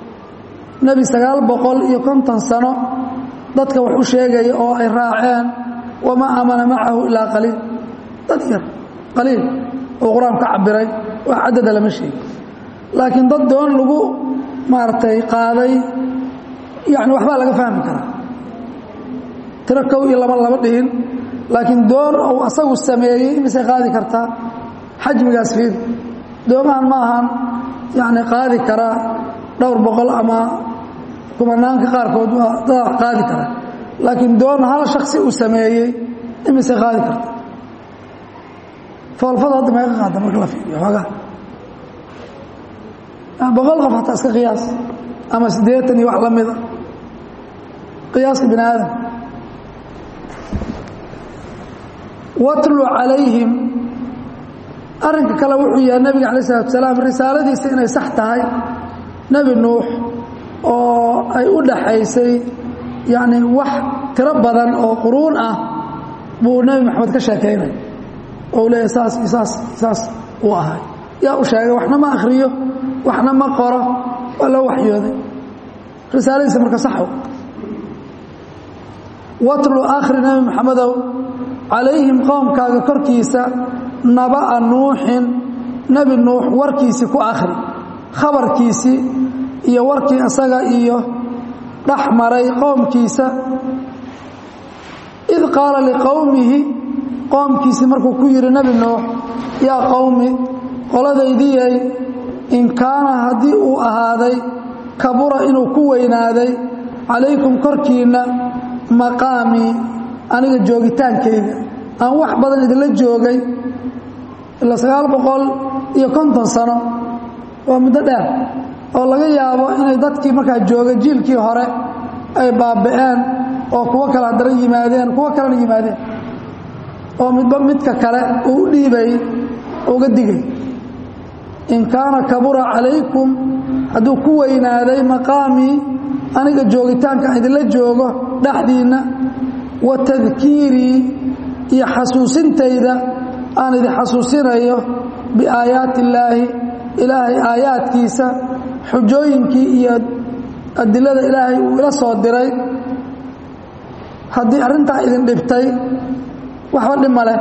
nebi sagaal boqol iyo konton sano dadka wax u sheegaya oo ay raaceen wamaa aamana macahu ilaa qaliil dad yar qaliil oo qur-aanku ka cabiray wax cadada lama sheegi laakiin dad doon lagu maaragtay qaaday yani waxbaa laga fahmi karaa tiro kow iyo laba lama dhihin laakiin doon uu asagu sameeyey imisay qaadi kartaa xajmigaas fiir doomahan ma ahan yani qaadi karaa dhowr boqol ama kumanaanka qaarkood waa dadaa qaadi kara laakiin doon hal shaksi uu sameeyey imisay qaadi karta foolfada hadda meeqa qaada marka la fiiriyo xoogaa boqol qof hataa iska qiyaas ama siddeetan iyo wax la mida qiyaaska bini aadam watlu calayhim arrinka kale wuxuu yahay nebiga alay salatu salaam risaaladiisa inay sax tahay nebi nuux oo ay u dhaxaysay yacni wax tiro badan oo quruun ah buu nebi maxamed ka sheekaynay oo u leeyahy saas iyo saas saas uu ahay yaa u sheegay waxna ma akhriyo waxna ma qoro waa loo waxyooday risaaladiisa marka saxo watlu akhri nebi maxamedow calayhim qowmkaaga korkiisa naba'a nuuxin nebi nuux warkiisii ku akhri khabarkiisii iyo warkii isaga iyo dhex maray qowmkiisa id qaala liqowmihi qoomkiisii markuu ku yidhi nebi nuux yaa qowmi qoladaydiyay in kaana haddii uu ahaaday kabura inuu ku weynaaday calaykum korkiinna maqaamii aniga joogitaankayga aan wax badan idinla joogay ilaa sagaal boqol iyo konton sano waa muddo dheer oo laga yaabo inay dadkii markaa joogay jiilkii hore ay baaba'een oo kuwo kale haddana yimaadeen kuwo kalena yimaadeen oo midba midka kale uu u dhiibay uga digay in kaana kabura calaykum hadduu ku weynaaday maqaamii aniga joogitaanka aan idinla joogo dhexdiinna wa tadkiirii iyo xasuusintayda aan idin xasuusinayo biaayaati illaahi ilaahay aayaadkiisa xujooyinkii iyo adilada ilaahay uu ila soo diray haddii arrintaa idin dhibtay waxba dhib ma leh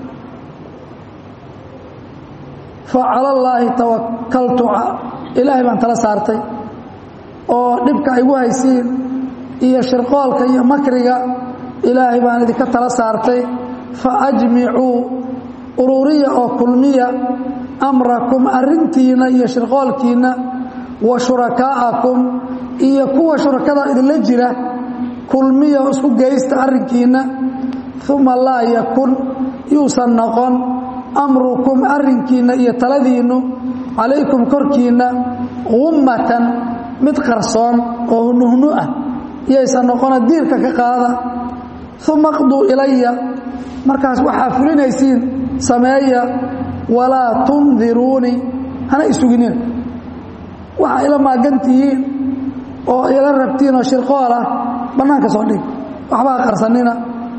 fa cala allaahi tawakaltu ilaahay baan tala saartay oo dhibka igu haysiin iyo shirqoolka iyo makriga ilaahay baan idinka tala saartay fa ajmicuu ururiya oo kulmiya amrakum arrintiinna iyo shirqoolkiinna wa shurakaa'akum iyo kuwa shurakada idinla jira kulmiya oo isku geysta arrinkiinna uma laa yakun yuusan noqon amrukum arrinkiinna iyo taladiinnu calaykum korkiinna gummatan mid qarsoon oo hunuhnu ah yaysan noqona diirka ka qaada uma qduu ilaya markaas waxaa fulinaysiin sameeya walaa tundiruunii hana isuginina waxaa ila maagantihiin oo ila rabtiin oo shirqool ah bannaanka soo dhig waxbaa qarsanina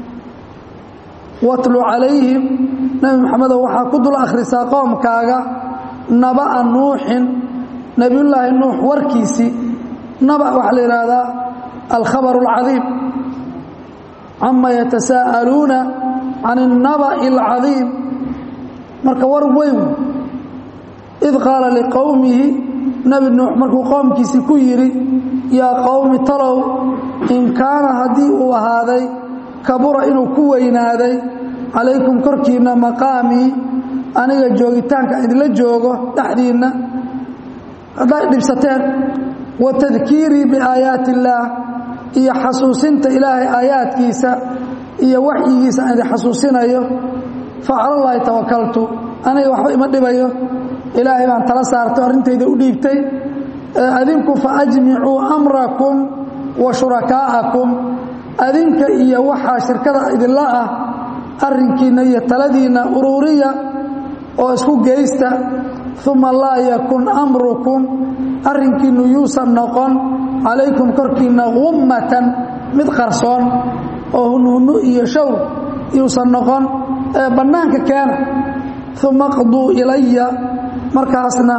watlu calayhim nebi maxamedow waxaa ku dul akhrisaa qoomkaaga naba'a nuuxin nebiyullaahi nuux warkiisii naba waxaa la yidhaahdaa alkhabar alcadiim cama yatasaa'aluuna can الnaba'i اlcadiim marka war weyn id qaala liqowmihi nebi nuux markuu qoomkiisii ku yidhi yaa qowmi talow in kaana haddii uu ahaaday kabura inuu ku weynaaday calaykum korkiinna maqaamii aniga joogitaanka idinla joogo dhexdiinna hadday dhibsateen wa tadkiirii biaayaati illaah iyo xasuusinta ilaahay aayaadkiisa iyo waxyigiisa aan idin xasuusinayo fa calallaahi tawakaltu aniga waxba ima dhibayo ilaahay baan tala saartay arrintayda u dhiibtay adinku fa ajmicuu amrakum wa shurakaa'akum adinka iyo waxaa shirkada idinla ah arrinkiinna iyo taladiinna uruuriya oo isku geysta uma laa yakun amrukum arrinkiinnu yuusan noqon calaykum korkiinna gummatan mid qarsoon oo hunhunnu iyo shawr yuusan noqon ee bannaanka keena uma qduu ilaya markaasna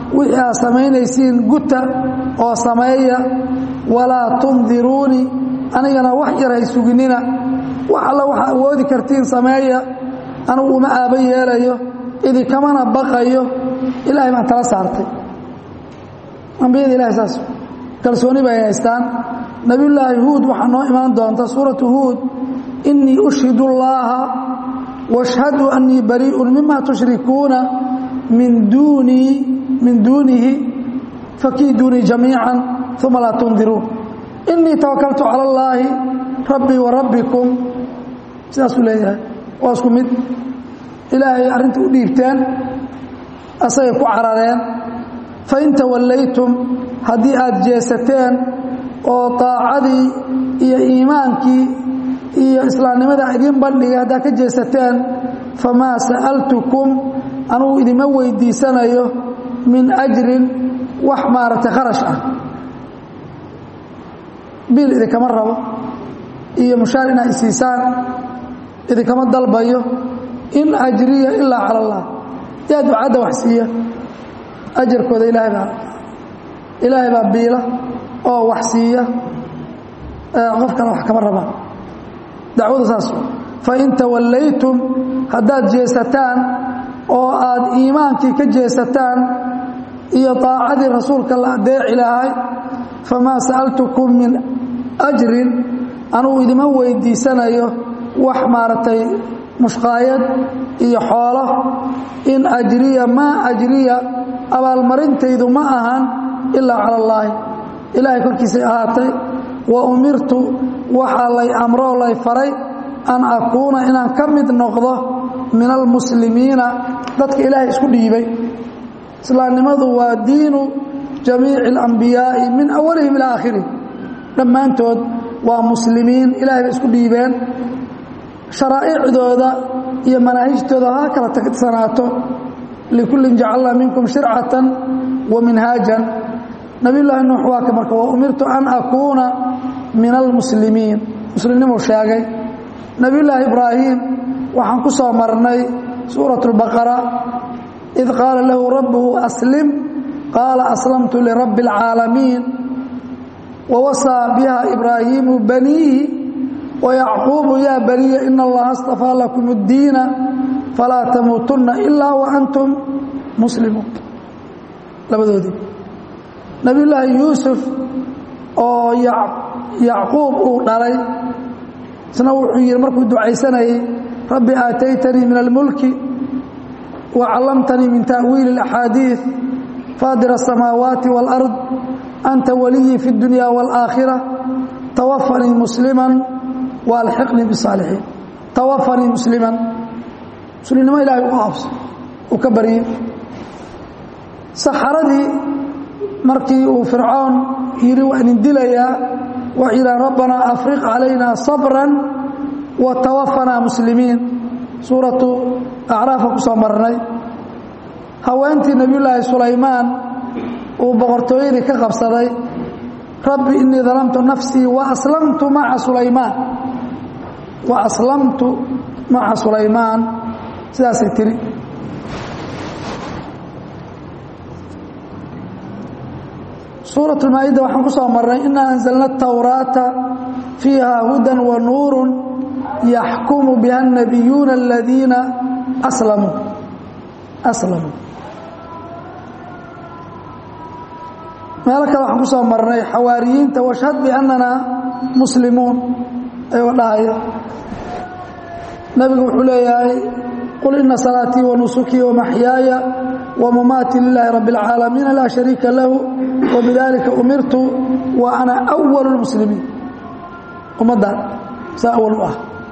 wixii aad samaynaysiin guta oo sameeya walaa tundiruunii anigana wax yar hay suginina wax alla waxaa awoodi kartiin sameeya anugu uma aaba yeelayo idinkamana baqayo ilaahay baan tala saartay ambiyada ilahay saas kalsooni bay haystaan nabiyullaahi huud waxaa noo imaan doonta suuratu huud inii ushhidu اllaha washhadu annii bariiءun mima tushrikuuna min duunii min duunihi fakiiduunii jamiica uma laa tundiruun inii tawakaltu cala اllaahi rabbii wa rabbikum sidaasuu leeyahay waa isku mid ilaahay arrinta u dhiibteen asagay ku carareen fain tawallaytum haddii aad jeesateen oo daacadii iyo iimaankii iyo islaamnimada idiin bandhigay haddaad ka jeesateen famaa sa'altukum anugu idima weydiisanayo min ajrin wax maaragtay kharash ah biil idinkama rabo iyo mushaar inaad isiisaan idinkama dalbayo in ajriya ilaa cala allah yaa ducadda wax siiya ajarkooda ilaahay baa ilaahay baa biila oo wax siiya qof kale wax kama rabaan dacwadu saas fain tawallaytum haddaad jeesataan oo aad iimaankii ka jeesataan iyo daacadii rasuulka la adeeci lahay famaa sa'altukum min ajrin anugu idima weydiisanayo wax maaragtay mushqaayad iyo xoolo in ajriya maa ajriya abaalmarintaydu ma ahan ilaa cala allaahi ilaahay korkiisay ahaatay wa umirtu waxaa lay amroo lay faray an akuuna inaan ka mid noqdo min almuslimiina dadka ilaahay isku dhiibay islaamnimadu waa diinu jamiici alambiyaa'i min awalihim ilaa aakhirih dhammaantood waa muslimiin ilahay bay isku dhiibeen sharaa'icdooda iyo manaahijtooda ha kala tagsanaato likullin jacalnaa minkum shircatan wa minhaajan nabiyullaahi nuux waa ka marka wa umirtu an akuuna min almuslimiin muslimnimuu sheegay nabiyullaahi ibraahim waxaan ku soo marnay suurat اlbaqara id qaala lahu rabbuhu aslim qaala aslamtu lirabbi اlcaalamiin wawasaa biha ibraahiimu baniihi wayacquubu yaa baniya ina allaha astafaa lakum اddiina falaa tamuutunna ilaa waantum muslimuun labadoodii nabiyullaahi yuusuf oo yacquub uu dhalay isna wuxuu yidhi markuu ducaysanayay rabbi aataytanii min almulki wa callamtanii min ta'wiili اlaxaadiiث faadir الsamaawaati wاlأrض anta waliyii fi اdunya wاlآakhira tawafanii musliman waalxiqnii bisaalixiin tawafanii musliman muslimnimo ilahay u abso uu ka baryey saxaradii markii uu fircoon yidhi waa idin dilayaa waxay yidhahan rabbanaa afriq calayna sabran wa tawafanaa muslimiin suuratu acraafa ku soo marnay haweentii nebiyullaahi sulaymaan uu boqortooyadii ka qabsaday rabbi inii dalamtu nafsii wa aslamtu maca sulaymaan wa aslamtu maca sulaymaan sidaasay tiri suuraة اmaa'ida waxaan ku soo marnay inaa anzalna الtawraata fiiha huda wa nuuru yaxkumu biha الnabiyuuna اladiina aslamuu aslamuu meelo kale waxaan ku soo marnay xawaariyiinta washhad biannana muslimuun ayagoo dhahaya nabigu wuxuu leeyahay qul ina salaatii wanusukii wamaxyaaya wamamaatii lilaahi rabi اlcaalamiina laa shariika lahu wbidalika umirtu wa ana أwal اmuslimiin ummaddan saa awal u ah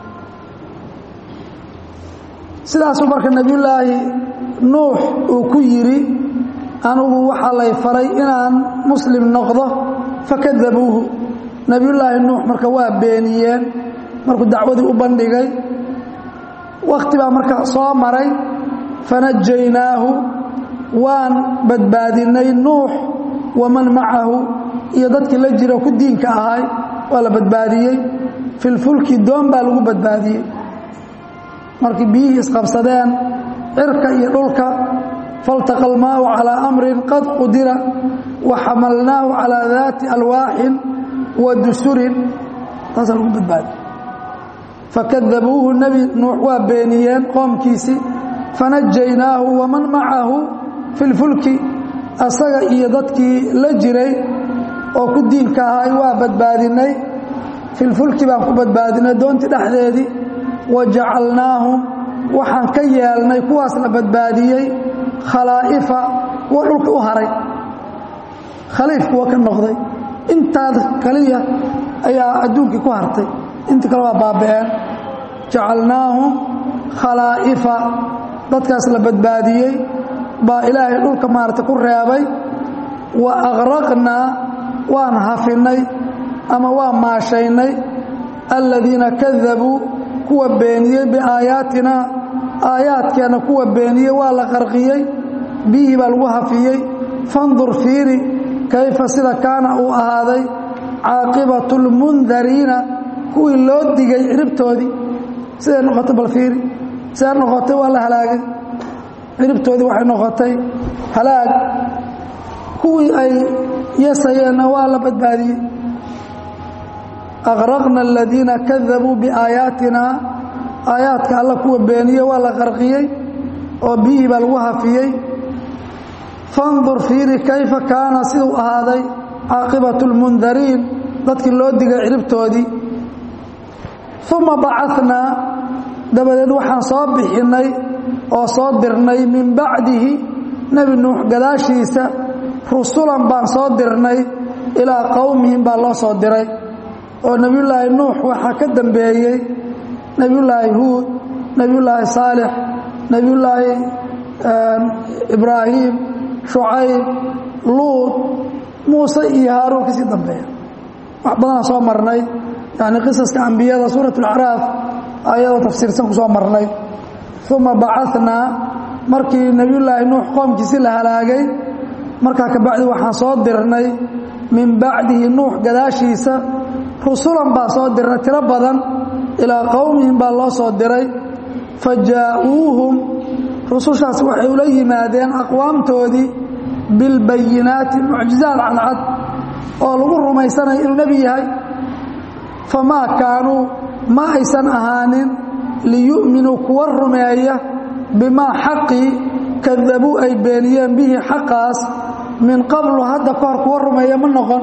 sidaasuu marka nebiyullaahi nuux uu ku yidhi anigu waxaa lay faray inaan muslim noqdo fakadabuuhu nebiyullaahi nuux marka waa beeniyeen markuu dacwadii u bandhigay wakhti baa marka soo maray fanajaynaahu waan badbaadinay nuux waman macahu iyo dadkii la jiro ku diinka ahay waa la badbaadiyey filfulki doon baa lagu badbaadiyey markii biyihii isqabsadeen cirka iyo dhulka faltaqa almaau calaa amrin qad qudira wa xamalnaahu calaa daati alwaaxin wa dusurin taasaa lagu badbaadi fakadabuuhu nebi nuux waa beeniyeen qoomkiisii fanajaynaahu waman macahu fi lfulki asaga iyo dadkii la jiray oo ku diinka ahay waa badbaadinay filfulki baan ku badbaadinay doontii dhexdeedii wa jacalnaahum waxaan ka yeelnay kuwaas la badbaadiyey khalaa'ifa kuwa dhulka u haray khaliif kuwa ka noqday intaas kaliya ayaa adduunkii ku hartay intii kale waa baaba'een jacalnaahum khalaa'ifa dadkaas la badbaadiyey baa ilaahay dhulka maaragtay ku reebay wa aqraqnaa waan hafinay ama waa maashaynay aladiina kadabuu kuwa beeniyey biaayaatina aayaadkeenna kuwa beeniyey waa la qarqiyey biyihii baa lagu hafiyey fandur fiiri kayfa sida kaana uu ahaaday caaqibatu lmundariina kuwii loo digay ciribtoodii siday noqotay bal fiiri siday noqotay waa la halaagay ciribtoodii waxay noqotay halaag kuwii ay yasayeenna waa la badbaadiyey aqraqna aladiina kadabuu biaayaatina aayaadka alla kuwa beeniye waa la qarqiyey oo biyihii baa lagu hafiyey fandur fiiri kayfa kaana siduu ahaaday caaqibatu lmundariin dadkii loo digay ciribtoodii uma bacanaa dabadeed waxaan soo bixinnay oo soo dirnay min bacdihi nebi nuux gadaashiisa rusulan baan soo dirnay ilaa qowmihim baa loo soo diray oo nebiyullaahi nuux waxaa ka dambeeyey nebiyullaahi huud nebiyullaahi saalix nebiyullaahi ibraahim shucayb luud muuse iyo haaruun kasii dambeeya wax badanaa soo marnay yani qisaska ambiyada suurat alacraaf ayadoo tafsiirsan ku soo marnay uma bacanaa markii nebiyullaahi nuux qoomkiisi la halaagay markaa kabacdi waxaan soo dirnay min bacdihi nuux gadaashiisa rusulan baa soo dirnay tiro badan ilaa qowmihim baa loo soo diray fa jaa'uuhum rusushaas waxay ula yimaadeen aqwaamtoodii bilbayinaati mucjizaad cadcad oo lagu rumaysanaya inuu nebi yahay famaa kaanuu ma aysan ahaanin liyu'minuu kuwa rumeeya bimaa xaqii kadabuu ay beeniyeen bihi xaqaas min qablu hadda ka hor kuwa rumeeya ma noqon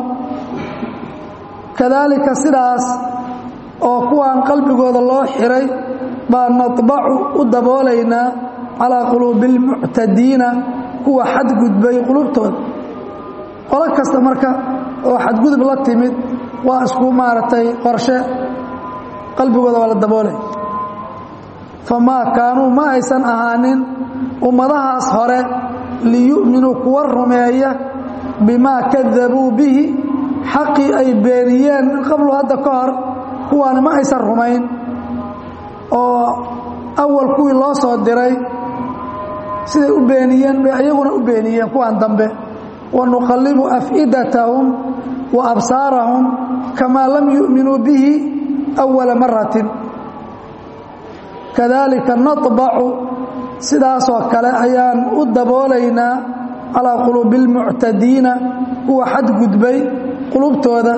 kadaalika sidaas oo kuwaan qalbigooda loo xiray baa nadbacu u daboolaynaa calaa quluubi almuctadiina kuwa xadgudbay qulubtooda qolo kasta marka oo xadgudub la timid waa isku maaragtay qorshe qalbigooda waa la daboolay famaa kaanuu ma aysan ahaanin ummadahaas hore liyu'minuu kuwa rumeeya bimaa kadabuu bihi xaqii ay beeniyeen min qablu hadda ka hor kuwaani ma aysan rumayn oo awal kuwii loo soo diray siday u beeniyeen bay ayaguna u beeniyeen kuwan dambe wanuqallibu afidatahum wa absaarahum kamaa lam yu'minuu bihi awala maratin kadalika naطbacu sidaasoo kale ayaan u daboolaynaa calaa quluubi اlmuctadiina kuwa xadgudbay qulubtooda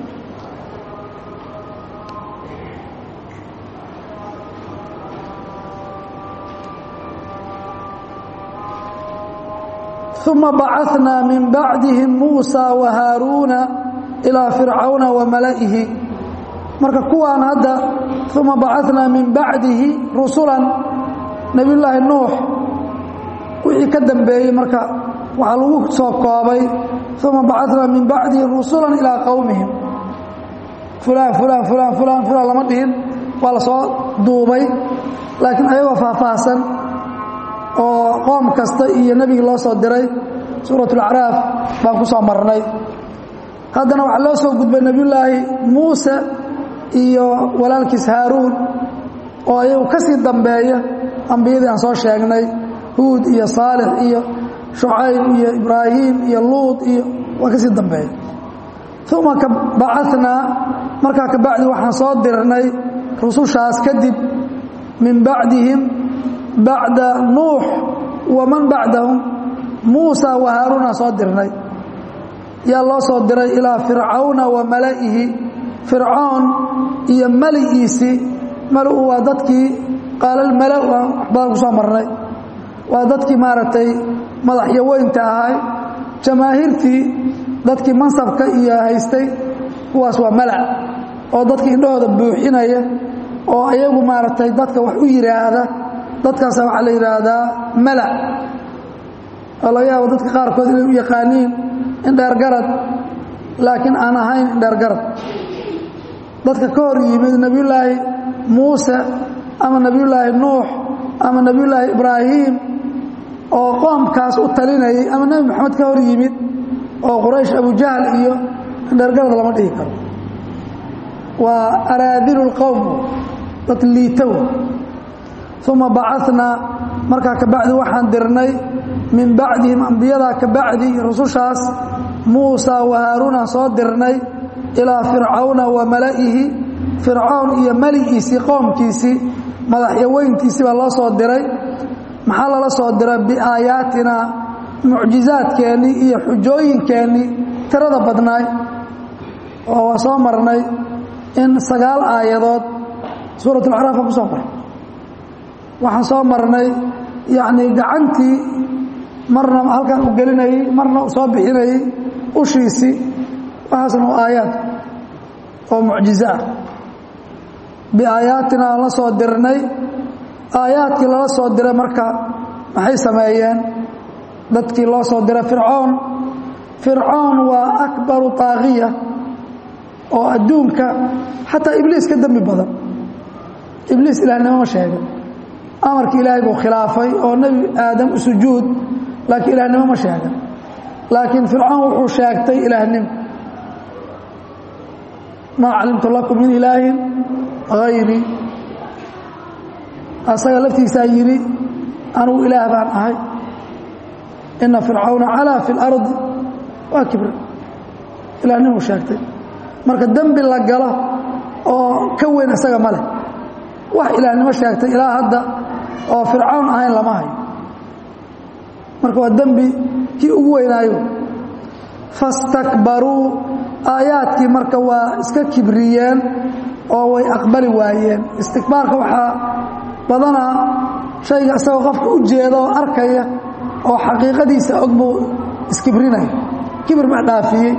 uma bacanaa min bacdihim muusa wa haaruuna ilaa fircawna wa mala'ihi marka kuwaan hadda uma bacanaa min bacdihi rusulan nebiyullaahi nuux wixii ka dambeeyey marka waxaa lagu soo koobay uma bacanaa min bacdihi rusulan ilaa qowmihim fulaan fulaan fulaan fulaan fulaan lama dhihin waa la soo duubay laakiin ayagoo faahfaahsan oo qoom kasta iyo nebigii loo soo diray suurat alacraaf baan ku soo marnay haddana waxaa loo soo gudbay nebiyullaahi muuse iyo walaalkiis haaruun oo ayagu ka sii dambeeya ambiyadii aan soo sheegnay huud iyo saalix iyo shucayb iyo ibraahim iyo luud iyo waa ka sii dambeeya uma bacanaa markaa kabacdi waxaan soo dirnay rusushaas kadib min bacdihim bacda nuux waman bacdahum muusa wa haaruuna soo dirnay yaa loo soo diray ilaa fircawna wa mala'ihi fircoon iyo mali'iisii mali'u waa dadkii qaalalmala'u aan waxbadan ku soo marnay waa dadkii maaragtay madaxyo weynta ahay jamaahiirtii dadkii mansabka iyo haystay kuwaas waa malac oo dadka indhahooda buuxinaya oo ayagu maaragtay dadka wax u yidhaahda dadkaasa waxaa la yidhaahdaa malac oo laga yaabo dadka qaarkood inay u yaqaaniin indheergarad laakiin aan ahayn indheergarad dadka ka hor yimid nebiyullaahi muuse ama nebiyullaahi nuux ama nebiyullaahi ibraahim oo qoomkaas u talinayay ama nebi moxamed ka hor yimid oo quraysh abujahl iyo indheergarad lama dhihi karo waa araadilu lqowm dad liitow uma bacanaa markaa kabacdi waxaan dirnay min bacdihim ambiyadaa kabacdi rusushaas muusa wa haaruuna soo dirnay ilaa fircawna wa mala'ihi fircown iyo mali'iisii qoomkiisii madaxyaweyntiisii baa loo soo diray maxaa lala soo diray biaayaatina mucjizaadkeennii iyo xujooyinkeennii tirada badnaay oo waa soo marnay in sagaal aayadood suurat alacraaf aan ku soo maray waxaan soo marnay yacnii gacantii marna halkan u gelinayey marna u soo bixinayey ushiisii waxaasna waa aayaad oo mucjizo ah biaayaatina aan la soo dirnay aayaadkii lala soo diray marka maxay sameeyeen dadkii loo soo diray fircoon fircoon waa akbaru taaqiya oo adduunka xataa ibliis ka dembi badan ibliis ilaahnimo ma sheegin amarkii ilaahay buu khilaafay oo nebi aadam u sujuud laakiin ilaahnimo ma sheegan laakiin fircoon wuxuu sheegtay ilaahnimo maa calimtu lakum min ilaahin hayrii asaga laftiisaa yidhi anugu ilaah baan ahay ina fircawna calaa fi اlardi waa kibra ilaahnimuu sheegtay marka dembi la galo oo ka weyn isaga ma leh wax ilaahnimo sheegtay ilaa hadda oo fircawn ahayn lama hayo marka waa dembi kii ugu weynaayo fastakbaruu aayaadkii marka waa iska kibriyeen oo way aqbali waayeen istikbaarka waxaa badanaa shayga isagoo qofka u jeeda oo arkaya oo xaqiiqadiisa og buu iskibrinaya kibir baa dhaafiyey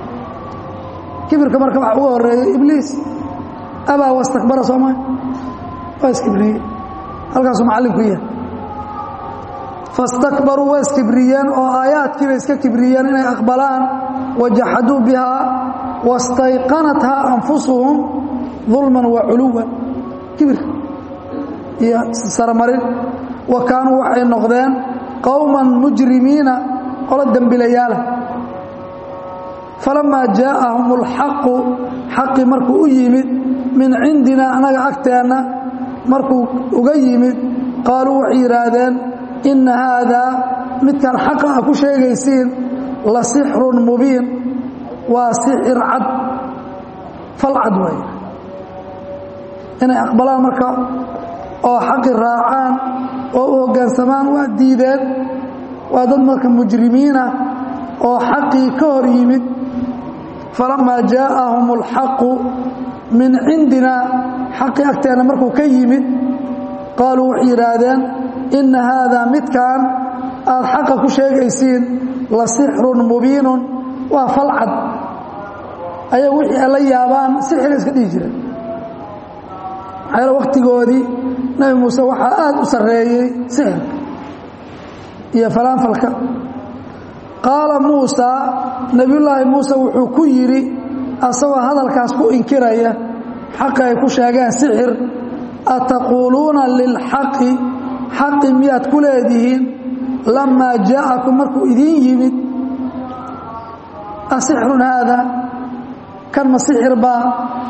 kibirka marka waxa uga horeeyey ibliis abaa wastakbara sooma waa iskibriyey halkaasuu macallinku yahay fastakbaruu way iskibriyeen oo aayaadkiibay iska kibriyeen inay aqbalaan wajaxaduu bihaa wastayqanathaa anfusuhum dulman wa culuwan kibir iyo sarmarin wa kaanuu waxay noqdeen qowman mujrimiina qolo dembilayaala falamaa jaa'ahum اlxaqu xaqi markuu u yimid min cindina annaga agteenna markuu uga yimid qaaluu waxay yidhaahdeen inna haadaa midkan xaqa a ku sheegaysiin la sixrun mubiin waa sixir cad fal cad way inay aqbalaan marka oo xaqi raacaan oo u hoggaansamaan waa diideen waa dad marka mujrimiinah oo xaqii ka hor yimid falamaa jaa'ahum اlxaqu min cindina xaqii agteenna markuu ka yimid qaaluu waxay yidhaahdeen inna haadaa midkan aad xaqa ku sheegaysiin la sixrun mubiinun waa falcad ayagu wixii ay la yaabaan sixira iska dhihi jireen maxaa wakhtigoodii nebi muuse waxaa aad u sarreeyey sixirka iyo falaanfalka qaala muusa nebiyullaahi muuse wuxuu ku yidhi asagoo hadalkaas ku inkiraya xaqi ay ku sheegeen sixir ataquuluuna lilxaqi xaqi miyaad ku leedihiin lamaa jaa'akum markuu idiin yimid asixrun haada kan ma sixir baa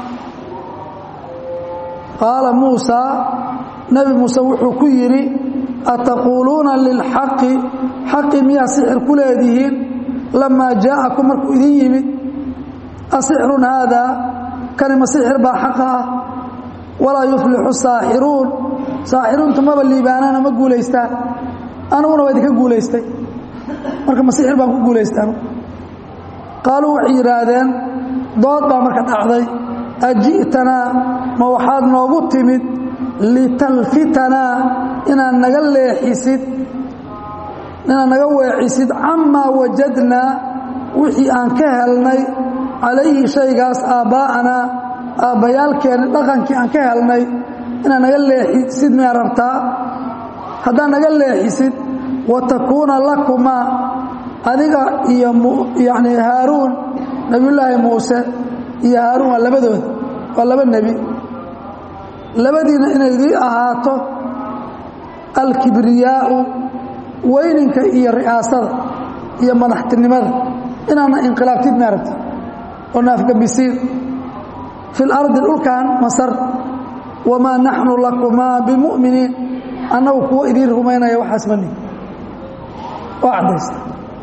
qaala muusaa nebi muuse wuxuu ku yidhi ataquuluuna lilxaqi xaqi miyaa sixir ku leedihiin lamaa jaa'akum markuu idin yimid asixrun haadaa kani ma sixir baa xaqa ah walaa yuflixu saaxiruun saaxiruunta maba liibaanana ma guulaystaan aniguna waa idinka guulaystay marka ma sixir baan ku guulaystay anugu qaaluu waxay yidhaahdeen dood baa marka dhacday aji'tanaa ma waxaad noogu timid litalfitanaa inaad naga leexisid inaad naga weecisid camaa wajadnaa wixii aan ka helnay calayhi shaygaas aabbaa'anaa aabbayaalkeenni dhaqankii aan ka helnay inaad naga leexisid miyaa rabtaa haddaad naga leexisid wa takuuna lakumaa adiga iyo yacni haaruun nebiyullaahi muuse iyo haaruun waa labadooda waa laba nebi labadiina inay idii ahaato alkibriyaa'u weyninka iyo ri'aasada iyo madaxtinimada inaadna inqilaabtid maaragti oo naafgabisiin fi lardi dhulkan masar wamaa naxnu lakumaa bimu'miniin annagu kuwo idiin rumaynaya waxaas mani waa caddaysta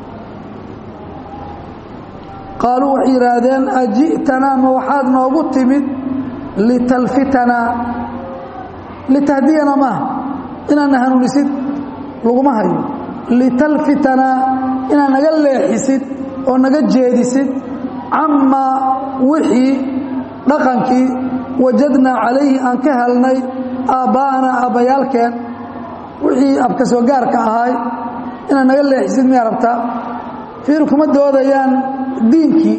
qaaluu waxay yidhaahdeen aji'tanaa ma waxaad noogu timid litalfitanaa litahdiyanaa maaha inaadna hanuunisid laguma hayo litalfitanaa inaad naga leexisid oo naga jeedisid camaa wixii dhaqankii wajadnaa calayhi aan ka helnay aabbaa'anaa aabbayaalkeen wixii abka soo gaarka ahaay inaad naga leexisid miyaa rabtaa fiir kuma doodayaan diinkii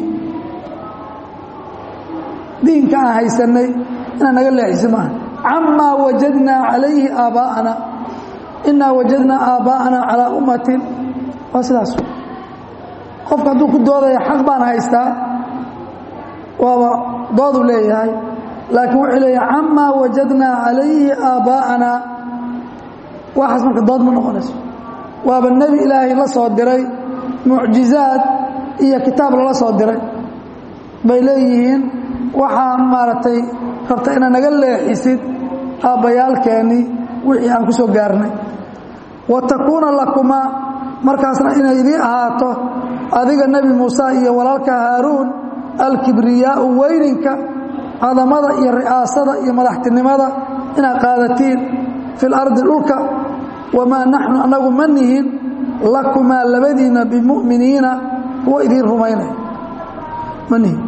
diinka aan haysannay inaad naga leexisid maaha camaa wajadnaa calayhi aabbaa'ana innaa wajadnaa aabbaa'anaa calaa ummatin waa sidaas qofka hadduu ku doodaya xaq baan haystaa waaba dooduu leeyahay laakiin wuxuu leeyahay camaa wajadnaa calayhi aabbaa'anaa waxaas marka dood ma noqonayso waaba nebi ilaahay la soo diray mucjizaad iyo kitaab lala soo diray bay leeyihiin waxaa maaragtay rabta inaad naga leexisid aabbayaalkeennii wixii aan ku soo gaarnay wa takuuna lakumaa markaasna inay idii ahaato adiga nebi muuse iyo walaalka haaruun alkibriyaa'u weyninka cadamada iyo ri'aasada iyo madaxtinimada inaad qaadatiin fi lardi dhulka wamaa naxnu annagu ma nihin lakumaa labadiinna bimu'miniina kuwa idiin rumaynaya ma nihin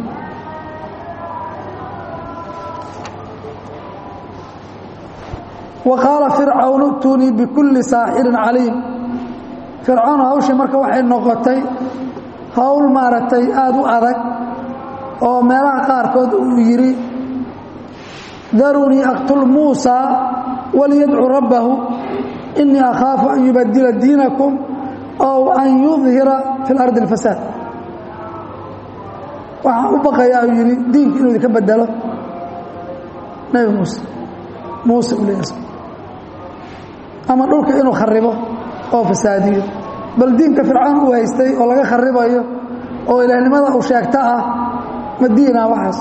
wa qaala fircawn i'tuunii bikulli saaxirin caliim fircawn hawshii marka waxay noqotay howl maaragtay aada u adag oo meelaha qaarkood uu yidhi darunii aqtul muusaa waliyadcu rabbahu inii akhaafu an yubadila diinakum ow an yudhira fi lardi اlfasaad waxaan u baqayaa uu yidhi diinka inuu idinka bedelo nebi muuse muuse u leeyahay ama dhulka inuu kharibo oo fasaadiyo bal diinka fircawn uu haystay oo laga kharibayo oo ilaahnimada uu sheegto ah madiina waxaas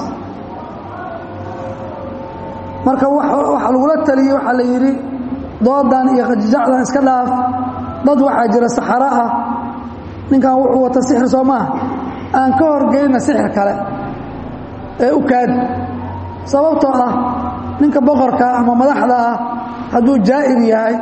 marka waxa lagula taliyey waxaa la yidhi doodan iyo qajijacdan iska dhaaf dad waxaa jira saxaro ah ninkan wuxuu wata sixir soo maaha aan ka horgeynna sixir kale ee u kaadi sababtoo ah ninka boqorka ama madaxda ah hadduu jaa'ir yahay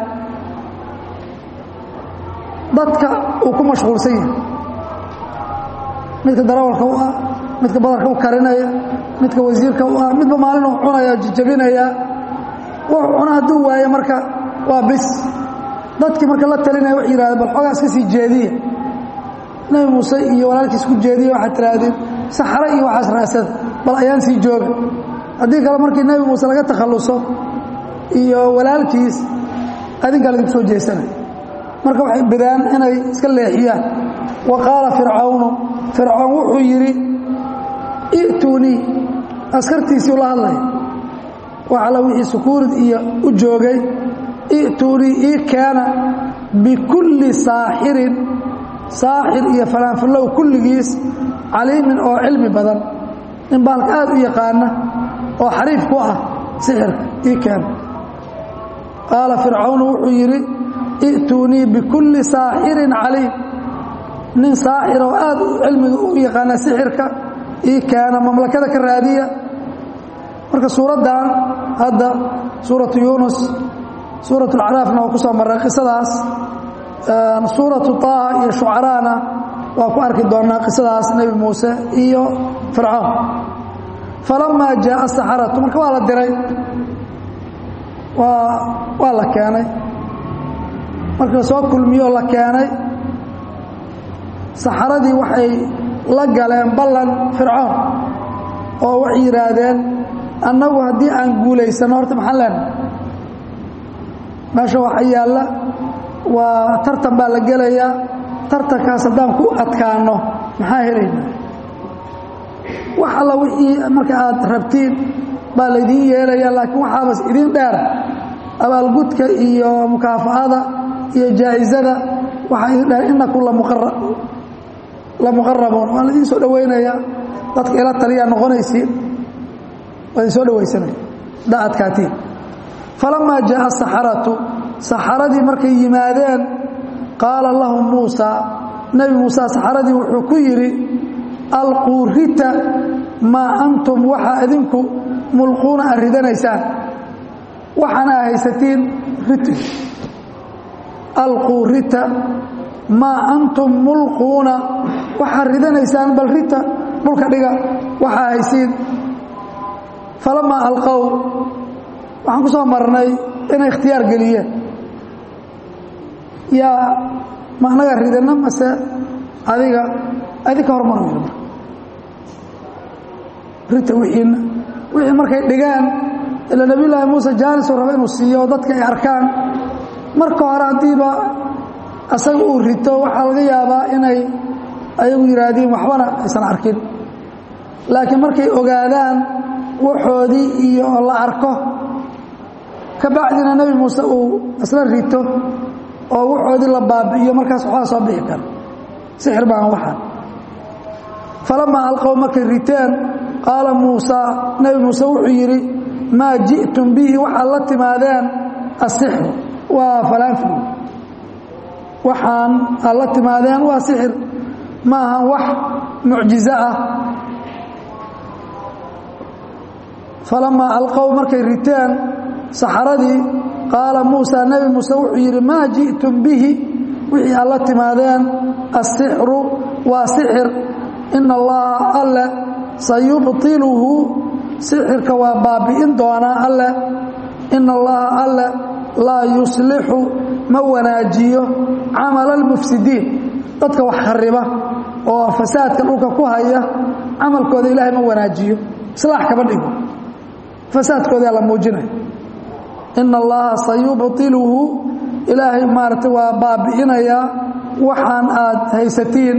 dadka uu ku mashquulsan yahay midka darawalka u ah midka badarka u karinaya midka wasiirka u ah midba maalin uu cunaya jijabinaya wuxuu cuna hadduu waaye marka waa bis dadkii marka la talinaya waxay yidhahdeen bal xoogaa iska sii jeediya nebi muuse iyo walaalkiis ku jeediya waxaad tidhaahdeen saxare iyo waxaas raasada bal ayaan sii jooga haddii kale markii nebi muuse laga takhalluso iyo walaalkiis adinkaa laga soo jeesanay marka waxay bidaan inay iska leexiyaan wa qaala fircawnu fircoon wuxuu yidhi i'tuunii askartiisii ula hadlaya waxala wixii sukuurid iyo u joogay i'tuunii ii keena bikulli saaxirin saaxir iyo fanaanfallow kulligiis caliimin oo cilmi badan nin baalka aad u yaqaana oo xariif ku ah sixirka ii keena qaala fircawnu wuxuu yidhi i'tuunii bikulli saaxirin caliim nin saaxir oo aad cilmiga u yaqaana sixirka ii keena mamlakada ka raadiya marka suuraddan hadda suuratu yuunus suurat alcaraafna waa ku soo marray qisadaas suuratu taaha iyo shucaraana waa ku arki doonaa qisadaas nebi muuse iyo fircoon falamaa jaaa saxaratu marka waa la diray waa waa la keenay markii la soo kulmiyo la keenay saxaradii waxay la galeen ballan fircoon oo waxay yidhaahdeen annagu haddii aan guulaysanno horta maxaan leenahay meesha waxa yaalla waa tartan baa la gelayaa tartankaas haddaan ku adkaanno maxaa helaynaa wax alla wixii marka aad rabtiin baa laydiin yeelayaa laakiin waxaabas idiin dheer abaalgudka iyo mukaafa'ada iyo jaa'isada waxaa idin dheer innakum la muqarabuun waa laidiin soo dhowaynayaa dadka ila taliyaa noqonaysiin waa idin soo dhowaysanaya haddaa adkaatiin falamaa jaaa saxaratu saxaradii markay yimaadeen qaala lahum muusa nebi muuse saxaradii wuxuu ku yidhi alquu rita maa antum waxaa idinku mulquuna aad ridanaysaan waxaana a haysatiin riti alquu rita maa antum mulquuna waxaad ridanaysaan bal rita dhulka dhiga waxaa haysiin falamaa alqow waxaan ku soo marnay inay ikhtiyaar geliyeen yaa ma anaga ridana mase adiga adinka hormar weyda marka rita wixiina wixii markay dhigaan ila nebiyullaahi muuse jaanisuu raba inuu siiyo dadka ay arkaan marka hore haddiiba asaga uu rito waxaa laga yaabaa inay ayagu yidhaahdiin waxbana aysan arkin laakiin markay ogaadaan waxoodii iyo la arko ka bacdina nebi muuse uu isla rito oo waxoodii la baabi'iyo markaas waxbaa soo bixi kara sixir baan waxaan falamaa alqow markay riteen qaala muusaa nebi muuse wuxuu yidhi maa ji'tum bihi waxaad la timaadeen asixru waa falaanfil waxaan aad la timaadeen waa sixir ma ahan wax mucjizo ah falamaa alqow markay riteen saxaradii qaala muusa nebi muuse wuxuu yidhi maa ji'tum bihi wixii aad la timaadeen asixru waa sixir ina allaha alle sayubtiluhu sixirka waa baabi'in doonaa alle ina allaha alle laa yuslixu ma wanaajiyo camala almufsidiin dadka wax khariba oo fasaadka dhulka ku haya camalkooda ilaahay ma wanaajiyo islaax kama dhigo fasaadkoodaa la muujinaya ina allaha sayubtiluhu ilaahay maaragtay waa baabi'inayaa waxaan aad haysatiin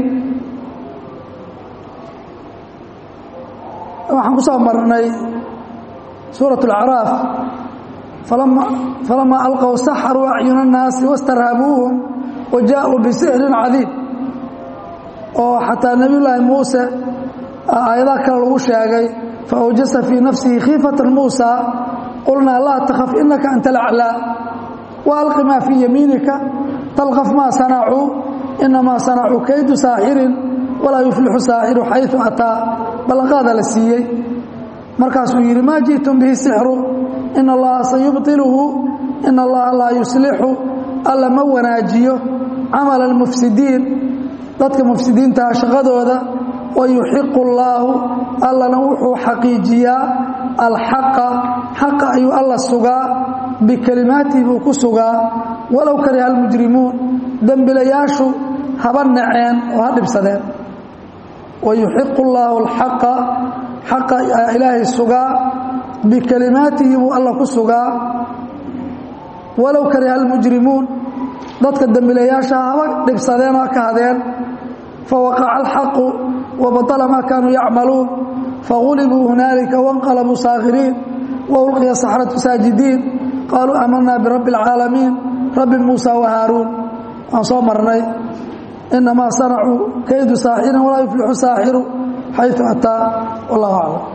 waxaan ku soo marnay suuraة اlacraaf falamaa alqow saxaruu acyuna الnaasi wastarhabuuhum wa jaaءuu bisixrin cadiim oo xataa nebiy llaahi muuse aayadaha kale lagu sheegay faawjasa fii nafsihi khiifata muusa qulnaa laa takaf inaka anta alaclaa waalqi maa fii yamiinika talqaf maa sanacuu inamaa sanacuu kaydu saaxirin walaa yuflixu saaxiru xayu ataa ballanqaada la siiyey markaasuu yidhi maa ji'tum bihi sixru ina allaha sayubtiluhu ina allaha laa yuslixu alla ma wanaajiyo camala almufsidiin dadka mufsidiintaha shaqadooda wayuxiqu allaahu allana wuxuu xaqiijiyaa alxaqa xaqa ayuu alla sugaa bikelimaatihi buu ku sugaa walow kariha almujrimuun dembilayaashu haba naceen oo ha dhibsadeen wayuxiqu allaahu alxaqa xaqa ilaahay sugaa bikelimaatihi buu alla ku sugaa walow kariha almujrimuun dadka dembilayaasha haba dhibsadeen oo ha ka hadeen fawaqaca alxaqu wabaطla ma kaanuu yacmaluun fagulibuu hunaalika wanqalabuu saakhiriin waulqiya saxratu saajidiin qaaluu aamanaa birabbi اlcaalamiin rabbi muusa wahaaruun waan soo marnay inamaa sanacuu kaydu saaxirin walaa yuflixu saaxiru xayu ataa wallah aclam